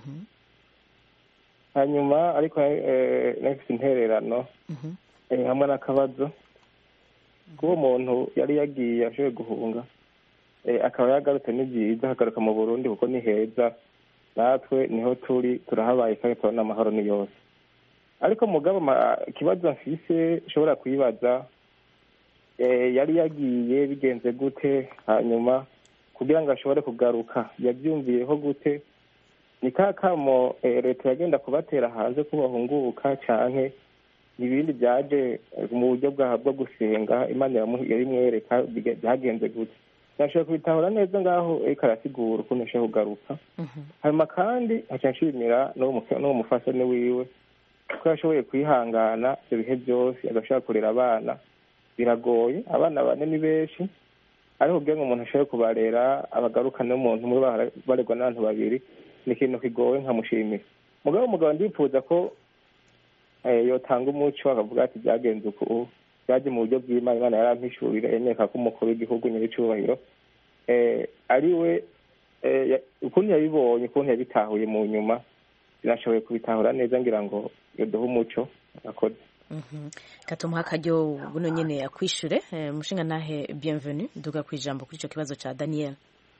hanyuma ariko eh, nafise intererano eh, hamwe n'akabazo kuba umuntu yari yagiye ashoboye guhunga eh, akaba yagarutse ni byiza akagaruka mu burundi kuko ni heza natwe niho turi turahabaye kandi turabona amahoro ni yose ariko mugabo ma- ikibazo mfise ushobora kwibaza eh, yari yagiye bigenze gute hanyuma kugira ngo ashobore kugaruka yabyumviyeho gute ni ka kamo eh, leta yagenda kubatera hanze ko bahunguka canke ibindi byaje mu buryo bwaha bwo gusenga imana yarimwereka byagenze gutya nashoboye kubitahura neza ngaho ariko arasigura ukuntu ashobora kugaruka hanyuma kandi haca nshimira n'uwo mufasane wiwe ko yashoboye kwihangana ibyo bihe byose agashobora kurera abana biragoye abana bane ni benshi ariko kugira ngo umuntu ashobore kubarera abagarukane n'umuntu umwe baregwa n'abantu babiri ni ikintu kigoye nkamushimira mugabo umugabo ndifuza ko yotanga umuco akavuga ati byagenze uku byaje mu buryo bw'imana imana yarampishurira yemeka ko umukuru w'igihugu nyir'icyubahiro ari we ukuntu yabibonye ukuntu yabitahuye mu nyuma sinashoboye kubitahura neza ngira ngo yoduhe umuco akoze katumuha akaryo buno nyine akwishure umushinga nahe bienvenue duga ku ijambo kuri icyo kibazo cya daniel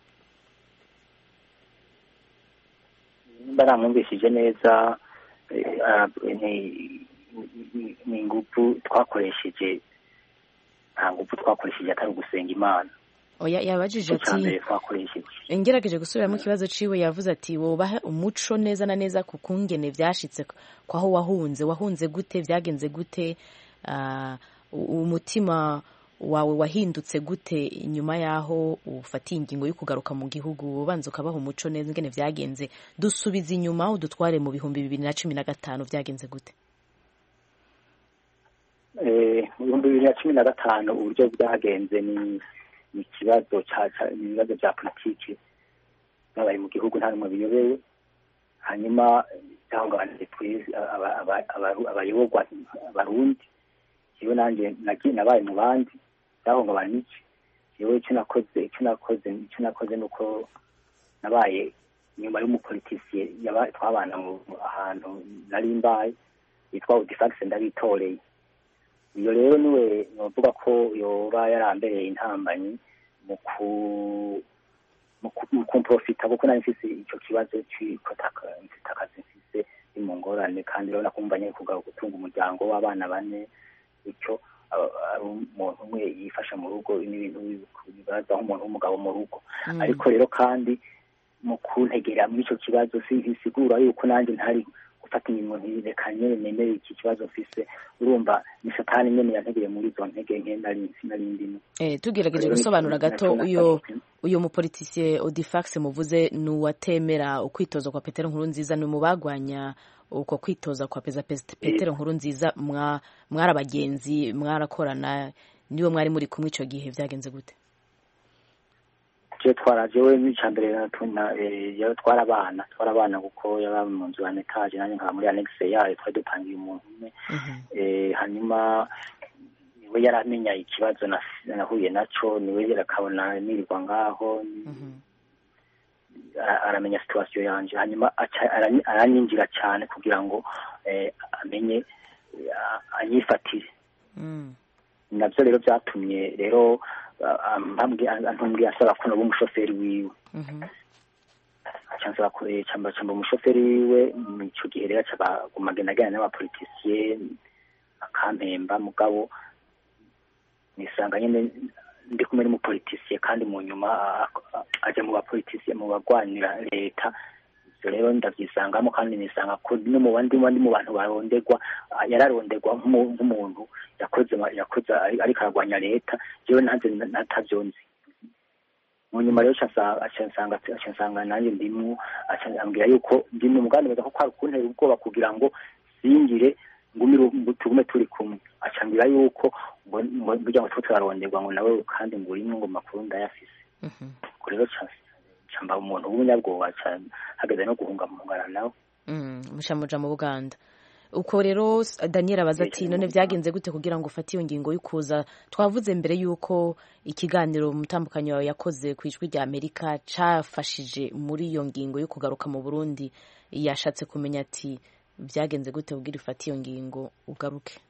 nimba namwumvishije neza ni ingufu twakoresheje nta ngufu twakoresheje atari ugusenga imana oya yabajije ati ngerageje gusubiramo ikibazo ciwe yavuze ati wobahe umuco neza na neza ku kungene vyashitse kwaho wahunze wahunze gute vyagenze gute umutima wawe wahindutse gute nyuma yaho ufatiye ingingo yo kugaruka mu gihugu ubanza ukabaha umuco neza ingene vyagenze dusubiza inyuma udutware mu bihumbi bibiri na cumi na gatanu vyagenze gute mu bihumbi bibiri na cumi na gatanu uburyo bwagenze ni ni ikibazo ni ibibazo bya politiki byabaye mu gihugu nta n'umwe biyobewe hanyuma byahungabanije twese abayoborwa abarundi yewe nanjye nabaye mu bandi byahungabana iki yewe icyo nakoze icyo nakoze icyo nakoze ni uko nabaye nyuma y'umupolitisiye twabana ahantu nari mbaye yitwa udifagisi ndabitoreye iyo rero niwe navuga ko yoba yarambereye intambanyi mu kumprofita kuko nari mfise icyo kibazo cy'uko mfite akazi mfise ni mu ngorane kandi rero nakumva nyine kugaruka gutunga umuryango w'abana bane bityo ari umuntu umwe yifasha mu rugo n'ibintu bibaza nk'umuntu w'umugabo mu rugo ariko rero kandi mu kuntegera muri icyo kibazo bisigura yuko nanjye ntari gufata imirimo ntireka nyine nemere iki kibazo mfise urumva ni satani nyene yantegeye muri izo ntege nke nari nari ndimo eh tugerageje gusobanura gato uyo uyo mupolitisiye Odifax muvuze ni uwatemera ukwitoza kwa Petero nkuru nziza ni mu bagwanya uko kwitoza kwa peza Petero nkuru nziza mwari abagenzi mwarakorana niwe mwari muri kumwe ico gihe vyagenze gute je twaraje we n'icya mbere natuna twarabana twarabana kuko yaba mu nzu ya etaje nanjye nkaba muri anexe yayo twari dupangiye umuntu umwe hanyuma niwe yaramenya ikibazo nahuye naco niwe yarakabona nirirwa ngaho aramenya situwasiyo yanje hanyuma aranyinjira cyane kugira ngo amenye anyifatire nabyo rero byatumye rero antumbwiye asaba ko naba umushoferi wiwe cansaba camba camba umushoferi wiwe ico gihe rero acabagumagenda agana n'abapolitisiye akampemba mugabo nisanga nyene ndi kumwe n'umupolitisiye kandi mu nyuma aja mu bapolitisiye mu bagwanira leta ivyo rero ndavyisangamo kandi nisanga ko no mu bandi bandi mu bantu barondegwa yararondegwa nk'umuntu yakoze yakoze ariko aragwanya leta jewe nanze natavyonzi mu nyuma rero acansanga acansanga nanjye ndimwo acambwira yuko ndi mu mugambi mwiza ko kwari kuntera ubwoba kugira ngo singire ngumire tugume turi kumwe acambwira yuko burya ngo tuba turaronderwa ngo nawe kandi ngo urimwe ngo makuru ndayafise ubwo rero camba umuntu w'umunyabwoba hageze no guhunga muhungana nawe mushamuja mu buganda uko rero daniel abaza ati none byagenze gute kugira ngo ufate iyo ngingo y'ukuza twavuze mbere y'uko ikiganiro umutambukanyi wawe yakoze ku ijwi rya amerika cyafashije muri iyo ngingo yo kugaruka mu burundi yashatse kumenya ati byagenze gute kugira ufate iyo ngingo ugaruke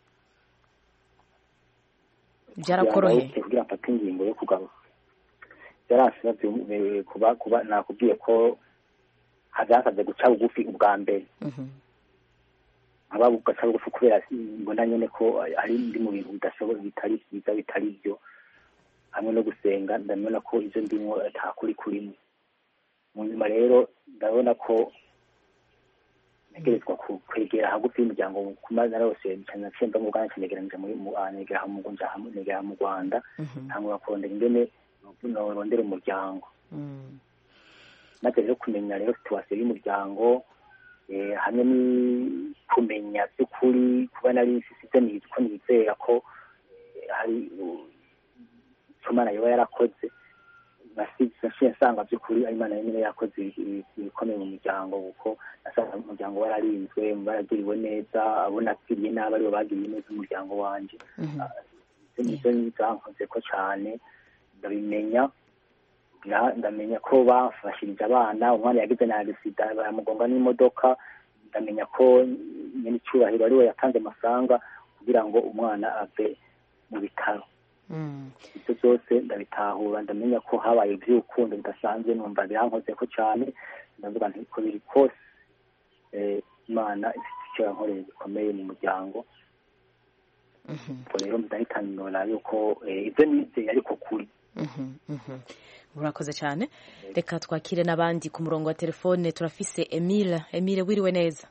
byarakoroheye kugira mfate ingingo yo kugaruka byarasabye kuba kuba nakubwiye ko hazasabye guca bugufi ubwa mbere nkaba ugaca bugufi kubera mbona nyine ko ari ndi mu bintu bidashoboye bitari byiza bitari byo hamwe no gusenga ndabona ko ibyo ndimo nta kuri kurimo mu nyuma rero ndabona ko ntegerezwa ku- kwegera hagufi y'umuryango ku mazi arose nacemba mu Uganda negeranje muri mu ah, negera mu Gunja hamwe negera mu Rwanda ntangura kurondera ingene norondera umuryango Mm. maze rero kumenya rero situwasiyo y'umuryango eh, hamwe ni kumenya by'ukuri kuba nari mfise nizi ko nizera ko eh, hari uh, icyo Imana yoba yarakoze nasize nsanga by'ukuri ari Imana nyine yakoze ibi- ibikomeye mu muryango kuko nasanga umuryango wararinzwe baragiriwe neza abo napfiriye nabi aribo bagiriye neza umuryango wanje ibyo nibyo zankoze ko cyane ndabimenya nda- ndamenya ko bafashirije abana umwana yagize na agisida baramugonga n'imodoka ndamenya ko nyine icyubahiro ariwe yatanze amafaranga kugira ngo umwana ave mu bitaro Mm. ibyo byose ndabitahura ndamenya ko habaye iby'urukundo bidasanzwe numva birankoze ko cyane ndavuga nti uko biri kose eh, imana ifite icyo yankoreye gikomeye mu muryango ubwo rero ndahitanura yuko eh, ibyo nizeye ariko kuri Mhm, mhm. urakoze cyane reka twakire n'abandi ku murongo wa telefone turafise emile emile wiriwe neza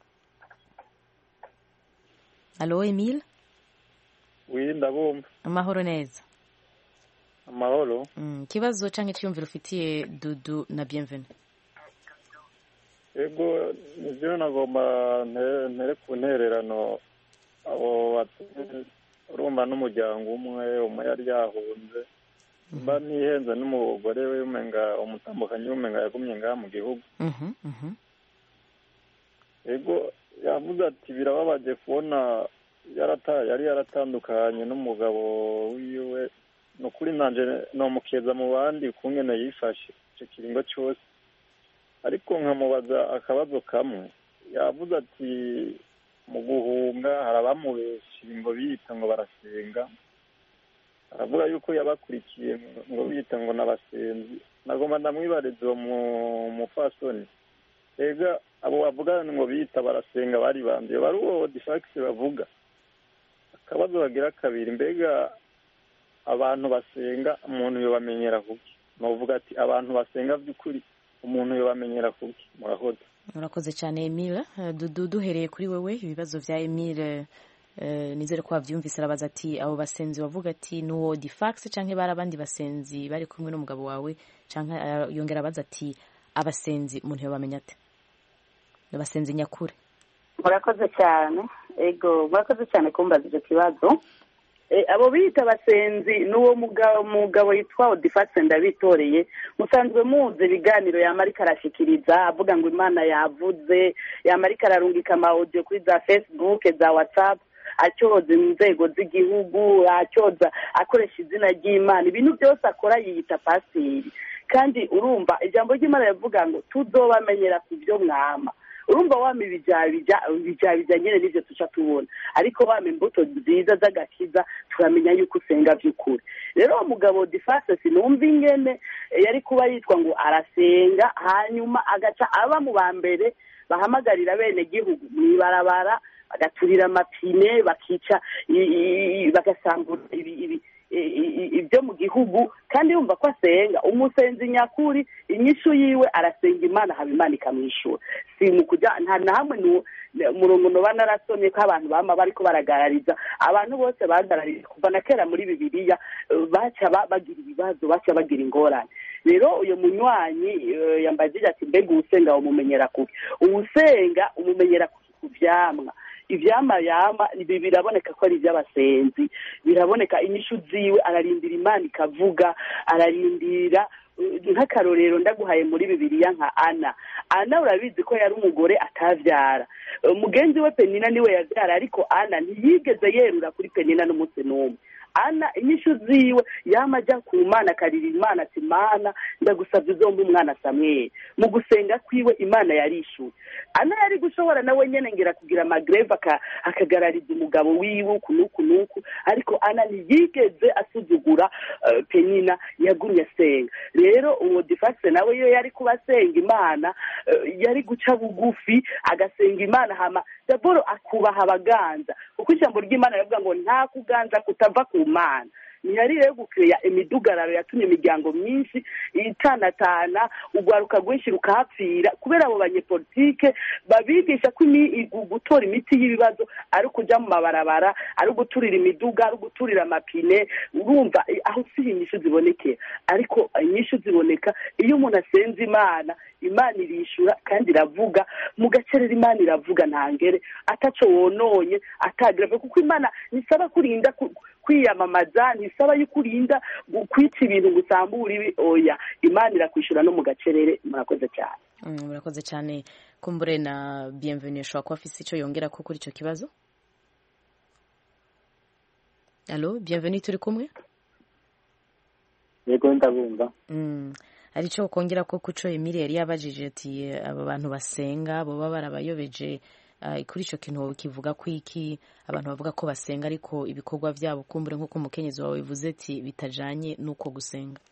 alo emile wi ndabumva amahoro neza amahoro Mm, ikibazo cyangwa icyiyumviro ufitiye dudu na bienvenu ego nibyo nagomba ntere ntere ku ntererano abo batu- urumva n'umuryango umwe umwe yari yahunze mba ntihenze n'umugore we umenga umutambukanyi w'umenga yagumye ngaha mu gihugu Mhm, mhm. ego yavuze ati birababaje kubona yarata yari yaratandukanye n'umugabo wiwe ni ukuri nanje nomukeza mu bandi ukungene yifashe icyo kiringo cyose ariko nkamubaza akabazo kamwe yavuze ati mu guhunga hari abamubesha ngo biyita ngo barasenga aravuga yuko yabakurikiye ngo biyita ngo n'abasenzi nagomba ndamwibariza uwo mu- mupfasoni ega abo bavuga ngo biyita barasenga bari bande bari uwo difakisi bavuga akabazo bagira kabiri mbega abantu basenga umuntu yobamenyera kuki novuga ati abantu basenga by'ukuri umuntu yobamenyera kuki murakoze urakoze cyane emile Eh, dudu duhereye kuri wewe ibibazo bya emile eh, nizere ko wabyumvise arabaza ati abo basenzi bavuga ati ni uwo difax cyangwa bari abandi basenzi bari kumwe n'umugabo wawe cyangwa eh, yongera abaza ati abasenzi umuntu yabamenya ate ni abasenzi nyakuri murakoze cyane ego murakoze cyane kumbaza icyo kibazo Eh, abo bita abasenzi n'uwo mugabo mugabo yitwa odifase ndabitoreye musanzwe muzi ibiganiro yamarika arashikiriza avuga ngo imana yavuze yamarika ararungika amawodiyo kuri za facebook za whatsapp acyoza inzego z'igihugu acyoza akoresha izina ry'imana ibintu byose akora yiyita pasiteri kandi urumva ijambo ry'imana rivuga ngo tuzobamenyera ku byo mwama urumva wama ibijabija ibijabija nyine nivyo tuca tubona ariko wama imbuto nziza z'agakiza turamenya yuko usenga by'ukuri rero uwo mugabo difase sinumva ingene eh, yari kuba yitwa ngo arasenga hanyuma agaca aba mu ba mbere bahamagarira bene gihugu mw'ibarabara bagaturira amapine bakica i- i- i- bagasambura ibi- ibi- i- i- ibyo mu gihugu kandi yumva ko asenga umusenzi nyakuri inyishu yiwe arasenga imana haba imana ikamwishyura si mu kujya nta na hamwe nu- umurongo noba narasomye ko abantu bama bariko baragarariza abantu bose bagarariza kuva na kera muri bibiliya eh, baca ba- bagira ibibazo baca bagira ingorane rero uyu munywanyi eh, yambaye agira ati mbega uwusenga umumenyera kuki uwusenga umumenyera kuki ku vyamwa ivyama yama ibi biraboneka ko ari ivy'abasenzi biraboneka inyishu ziwe ararindira imana ikavuga ararindira uh, nk'akarorero ndaguhaye muri bibiliya nka ana ana urabizi ko yari umugore atavyara Uh, mugenzi we penina niwe yavyara ariko ana ntiyigeze yerura kuri penina n'umunsi n'umwe ana inyishu ziwe yama ajya ku mana akarira imana ati mana ndagusabye uzomba umwana samweli mu gusenga kwiwe imana yarishuye ana yari gushobora nawe nyene ngira kugira amagreve aka- akagarariza umugabo wiwe uku n'uku n'uku ariko ana ntiyigeze asuzugura eh, penina yagumye asenga rero uwo difase nawe iyo yari kuba asenga imana eh, yari guca bugufi agasenga imana hama daboro akubaha abaganza kuko ijambo ry'imana rivuga ngo nta kuganza kutava ku mana ntihari rero gukeya imidugararo yatumye imiryango myinshi itanatana urwaruka rwinshi rukahapfira kubera abo banyepolitike babigisha ko imi- gu- gutora imiti y'ibibazo ari ukuja mu mabarabara ari uguturira imiduga ari uguturira amapine urumva eh, aho si inyishu zibonekera ariko inyishu ziboneka iyo umuntu asenze imana imana irishura kandi iravuga mu gacerera imana iravuga ntangere ataco wononye atagrave kuko imana ntisaba kurinda ku- kwiyamamaza ntisaba yuko urinda gu- kwica ibintu ngo usambure ibi oya imana irakwishura no mu gacerere murakoze cyane Mm, murakoze cyane kumbure na bienvenue ashobora kuba afise icyo yongera ko kuri icyo kibazo alo bienvenue turi kumwe yego ndabumva Mm, hari icyo kongera ko kuco Emile yari yabajije ati eh, aba bantu basenga boba barabayobeje ah, kuri icyo kintu kivuga ko iki abantu bavuga ko basenga ariko ibikorwa byabo kumbure nk'uko umukenyezi wawe bivuze ati bitajanye n'uko gusenga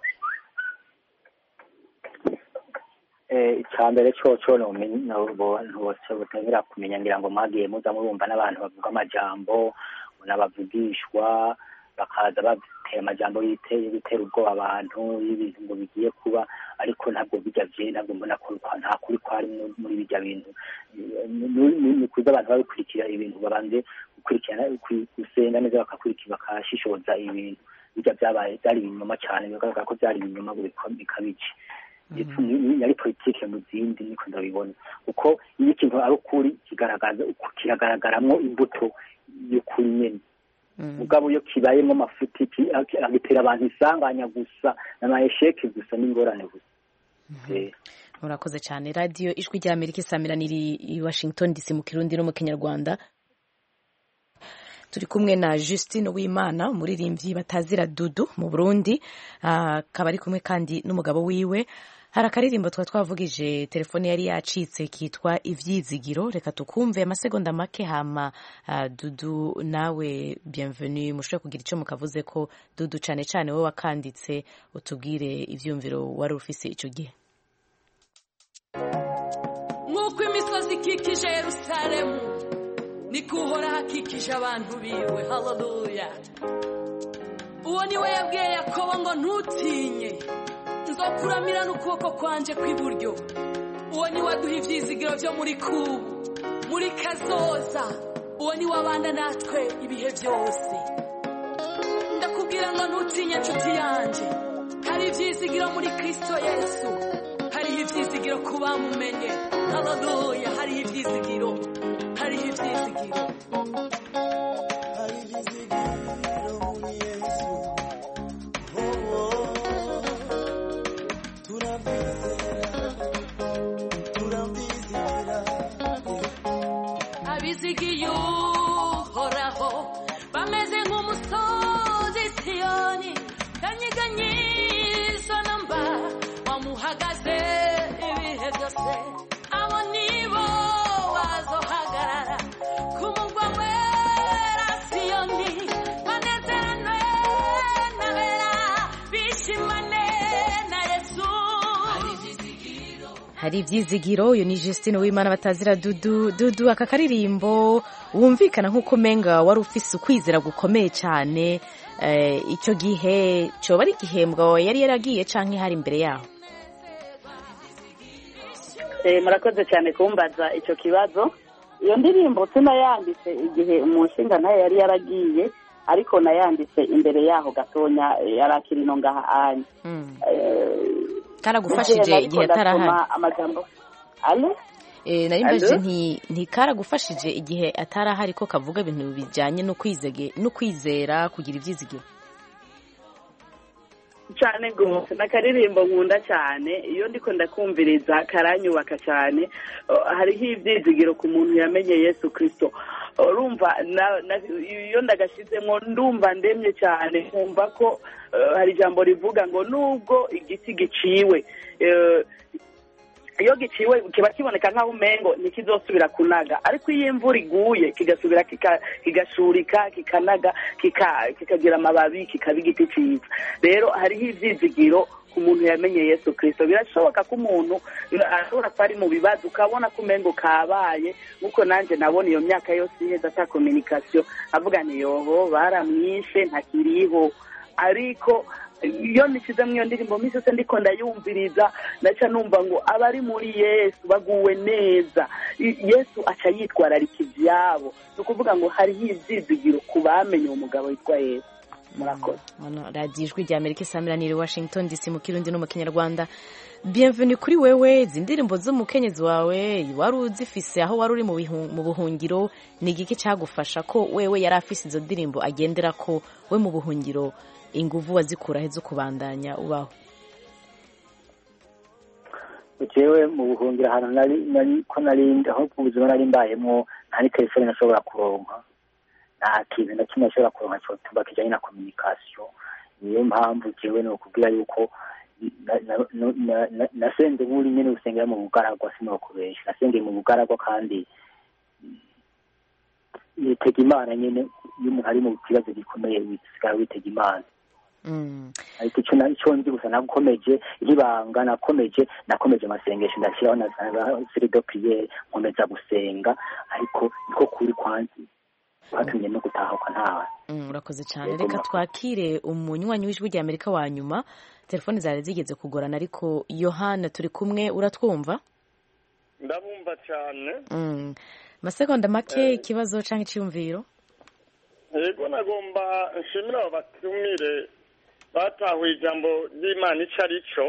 Eh, icya mbere coco nomenye abantu bose butangira kumenya ngira ngo mwagiye muza murumva n'abantu bavuga amajambo n'abavugishwa bakaza batera amajambo yite- bitera ubwoba abantu y'ibintu ngo bigiye kuba ariko ntabwo bijya vye ntabwo mbona ko kwa- nta kuri kwari mu- muri bijya bintu Eh, ni- ni- ni kuza abantu babikurikira ibintu babanze gukurikirana ku- gusenga neza bakakurikira bakashishoza ibintu bijya byabaye byari ibinyoma cyane bigaragara ko byari ibinyoma biko- bikabije ndetse ni- ni- yari politike mu zindi niko ndabibona kuko iyo ikintu ari ukuri kigaragaza kiragaragaramwo imbuto y'ukuri nyene mugabo iyo kibayemo amafuti ki- ag- agitera abantu isanganya gusa n'amayesheke gusa n'ingorane gusa Eh, murakoze cyane radiyo ijwi rya amerika isamirana iri i washington dc mu kirundi no mu kinyarwanda turi kumwe na Justine Uwimana umuririmbyi batazira dudu mu Burundi Ah, akaba ari kumwe kandi n'umugabo wiwe hari akaririmbo twa twavugije telefone yari yacitse kitwa ivyizigiro reka tukumve amasegonda make hama ah, dudu nawe bienvenue mushobore kugira icyo mukavuze ko dudu cane cane wowe wakanditse utubwire ivyumviro wari ufise ico gihe nk'uko imisozi ikikije yerusalemu niko uhoraho akikije abantu biwe haleluya uwo ni we yabwiye yakobo ngo ntutinye nzokuramira n'ukuboko kwanje kw'iburyo uwo ni we aduha ibyizigiro byo muri kubu muri kazoza uwo ni we abana natwe ibihe byose ndakubwira ngo ntutinye nshuti yanjye hari ibyizigiro muri kristo yesu hariho ibyizigiro ku bamumenye haleluya hariho ibyizigiro hariho ibyizigiro abizigiye uhoraho bameze nk'umusozi siyoni kanyiganyizo namba wamuhagaze ibihe byose abo nibo bazohagarara ku mugwa wera siyoni banezeranwe nabera bishimane na yesu hari ibyizigiro uyu ni Justine Uwimana batazira dudu dudu aka karirimbo wumvikana nk'uko umenga wari ufise ukwizera gukomeye cyane eh, icyo gihe cyoba ari igihembwa yari yaragiye canke hari imbere yaho Eh, murakoze cyane kumbaza icyo kibazo iyo ndirimbo tunayanditse igihe umushinga nayo yari yaragiye ariko nayanditse imbere yaho gatonya eh, yari akiri no ngaha anya karagufashije igihe atarahari amajambo alo Eh, nari mbajije Allo? nti ntikaragufashije igihe atarahari ko kavuga ibintu bijyanye no kwizege no kwizera kugira ibyizigiro cyane rwose n'akaririmbo nkunda cyane iyo ndiko ndakumviriza karanyubaka cyane Uh, hariho ibyizigiro ku muntu yamenye yesu kirisito urumva na- na- iyo ndagashyizemo ndumva ndemye cyane nkumva ko uh, hari ijambo rivuga ngo nubwo igiti giciwe uh, iyo giciwe kiba kiboneka nk'aho umengo ntikizosubira kunaga ariko iyo imvura iguye kigasubira kika- kigashurika kikanaga kika- kikagira amababi kikaba igiti cyiza rero hariho ibyizigiro ku muntu yamenye yesu kirisito birashoboka ko umuntu ashobora kuba ari mu bibazo ukabona ko umengo kabaye nk'uko nanjye nabona iyo myaka yose iheze ata kominikasiyo avuga ni yobo baramwishe ntakiriho ariko iyo nishyize muri iyo ndirimbo minsi yose ndiko ndayumviriza ndaca numva ngo abari muri yesu baguwe neza I- yesu aca yitwararika ibyabo ni ukuvuga ngo hariho ibyizigiro ku bamenye uwo mugabo witwa yesu murakoze Hano radiyo ijwi rya amerika isamiraniye washington dc mu kirundi no mu kinyarwanda bienvenue kuri wewe izi ndirimbo z'umukenyezi wawe wari uzifise aho wari uri mu bihu- mu buhungiro ni igiki cyagufasha ko wewe yari afise izo ndirimbo agendera ko we mu buhungiro inguvu wazikura he zo kubandanya ubaho jewe mu buhungiro ahantu nari nari ko nari aho ubuzima nari mbayemo nta ni telefone nashobora kuronka nta kintu na kimwe nashobora kuronka cyotuma kijanye na communication niyo mpamvu jewe ni ukubwira yuko na- na- na- na- na- nasenze nk'uri nyene gusengera mu bugaragwa sinokubesha nasengeye mu bugaragwa kandi yitega imana nyene iyo umuntu ari mu kibazo gikomeye wisigara witega imana ariko icyo na- icyo nzi gusa nakomeje nk'ibanga nakomeje nakomeje amasengesho ndashyiraho na na sirido piyeri nkomeza gusenga ariko niko kuri kwanzi kwatumye no gutahuka ntawe Mm, urakoze cyane Yego, reka murakoze. twakire umunywanyi w'ijwi rya amerika wa nyuma telefoni zari zigeze kugorana ariko yohana turi kumwe uratwumva ndabumva cyane Mm. masegonda make ikibazo cyangwa icyiyumviro yego nagomba nshimira abo batumire batahuye ijambo ry'imana icyo ari cyo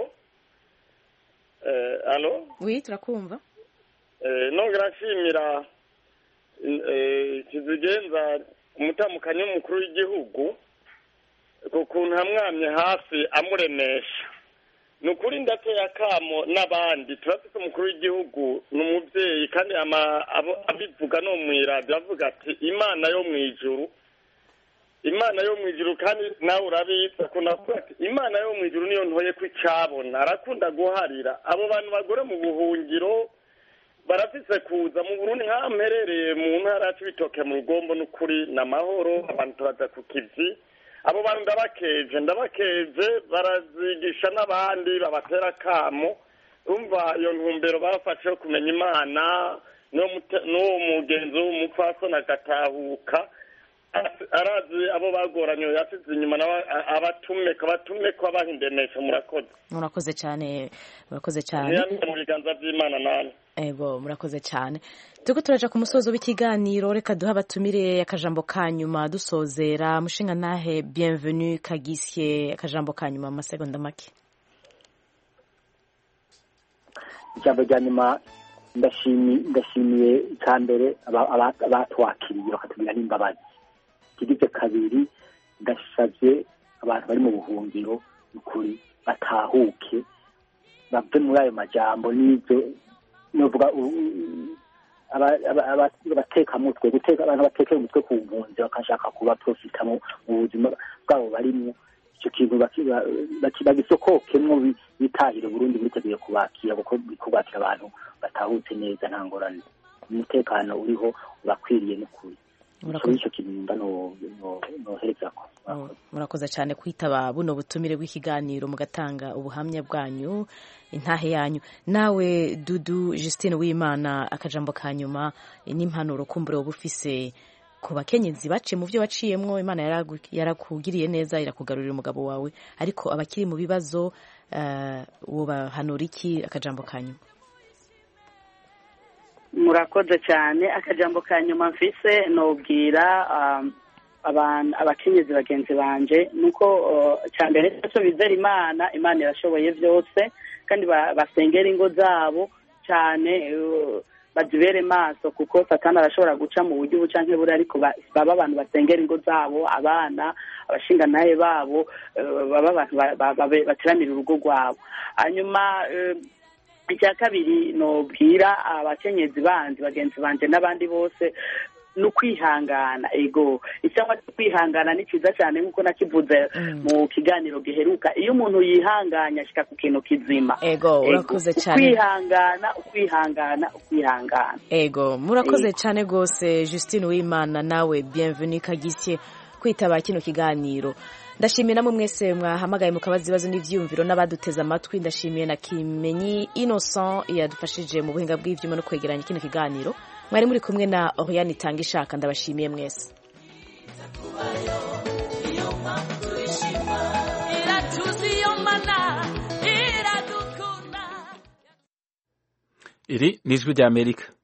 Eh, alo wi turakumva Eh, nongera nshimira eh, kizigenza umutamukanyi w'umukuru w'igihugu ku kuntu hamwamye hafi amuremesha ni ukuri ndateye akamo n'abandi turafite umukuru w'igihugu ni umubyeyi kandi ama- abo- abivuga no mu iradiyo avuga ati imana yo mu ijuru imana yo mu ijuru kandi nawe urabizi akunda kuvuga ati imana yo mu ijuru niyo ntoye ko icyabona arakunda guharira abo bantu bagore mu buhungiro barafise kuza mu burundi nk'aho mperereye mu ntara yacu bitoke mu rugombo n'ukuri ni amahoro abantu turaza ku kivi abo bantu ndabakeje ndabakeje barazigisha n'abandi babatera akamo umva iyo ntumbero bafashe yo kumenya imana n'uwo mute- n'uwo mugenzi w'umupfasoni agatahuka Arazi- arazi abo bagoranye yasize inyuma nawe a- abatume abatume ko abaha indemesho murakoze murakoze cyane murakoze cyane ntiyamye mu biganza by'imana nani ego murakoze cyane turiko turaja ku musozo w'ikiganiro reka duhe abatumire akajambo ka nyuma dusozera mushinga ntahe bienvenue kagisye akajambo ka nyuma mu masegonda make ijambo rya nyuma ndashimi- ndashimiye icya mbere aba- aba- abatwakiriye bakatubwira n'imbabazi ikigize kabiri ndasabye abantu bari mu buhungiro ukuri batahuke bave muri ayo majambo n'ibyo novuga u- u- aba- aba- aba- abatekamutwe guteka abantu batekera umutwe ku mpunzi bakashaka kuba profita mu mu buzima bwabo barimwo icyo kintu baki- ba- baki- bagisokokemwo bi- bitahire burundi biteguye kubakira kuko kubakira abantu batahutse neza nta ngorane umutekano uriho urakwiriye n'ukuri icyo Murakoze. nicyo kintu mba no- no- noherezako Oh, murakoze cyane kwitaba buno butumire bw'ikiganiro mugatanga ubuhamya bwanyu intahe yanyu nawe dudu Justine w'imana akajambo ka nyuma eh, n'impanuro kumbure woba ufise ku bakenyezi baciye mu byo waciyemwo imana yaragu- yarakugiriye neza irakugarurira umugabo wawe ariko abakiri mu bibazo uh, wobahanura iki akajambo ka nyuma murakoze cyane akajambo ka nyuma mfise nobwira um, abantu abakenyezi bagenzi banje nuko uh, cya mbere cyo bizera imana imana irashoboye byose kandi ba- basengera ingo zabo cyane uh, bazibere maso kuko satani arashobora guca mu buryo ubu canke buri ariko ba- baba abantu basengera ingo zabo abana abashinganaye babo uh, baba abantu ba- ba- babe- bateramira urugo rwabo hanyuma uh, icya kabiri nobwira abakenyezi bandi bagenzi banje n'abandi bose ni ukwihangana ego icyangwa cyo kwihangana ni cyiza cyane nk'uko nakivuze mu kiganiro giheruka iyo umuntu yihanganye ashyika ku kintu kizima ego urakoze cyane ukwihangana ukwihangana ukwihangana ego murakoze cyane rwose Justine Uwimana nawe bienvenue kagisye kwitaba kino kiganiro ndashimiye namwe mwese mwahamagaye mukabaza ibibazo n'ivyiyumviro n'abaduteze amatwi ndashimiye na kimenyi innocent yadufashije mu buhinga bw'ivyuma no kwegeranya kino kiganiro mwari muri kumwe na oriane itanga ishaka ndabashimiye mwese iri ni ijwi ry'amerika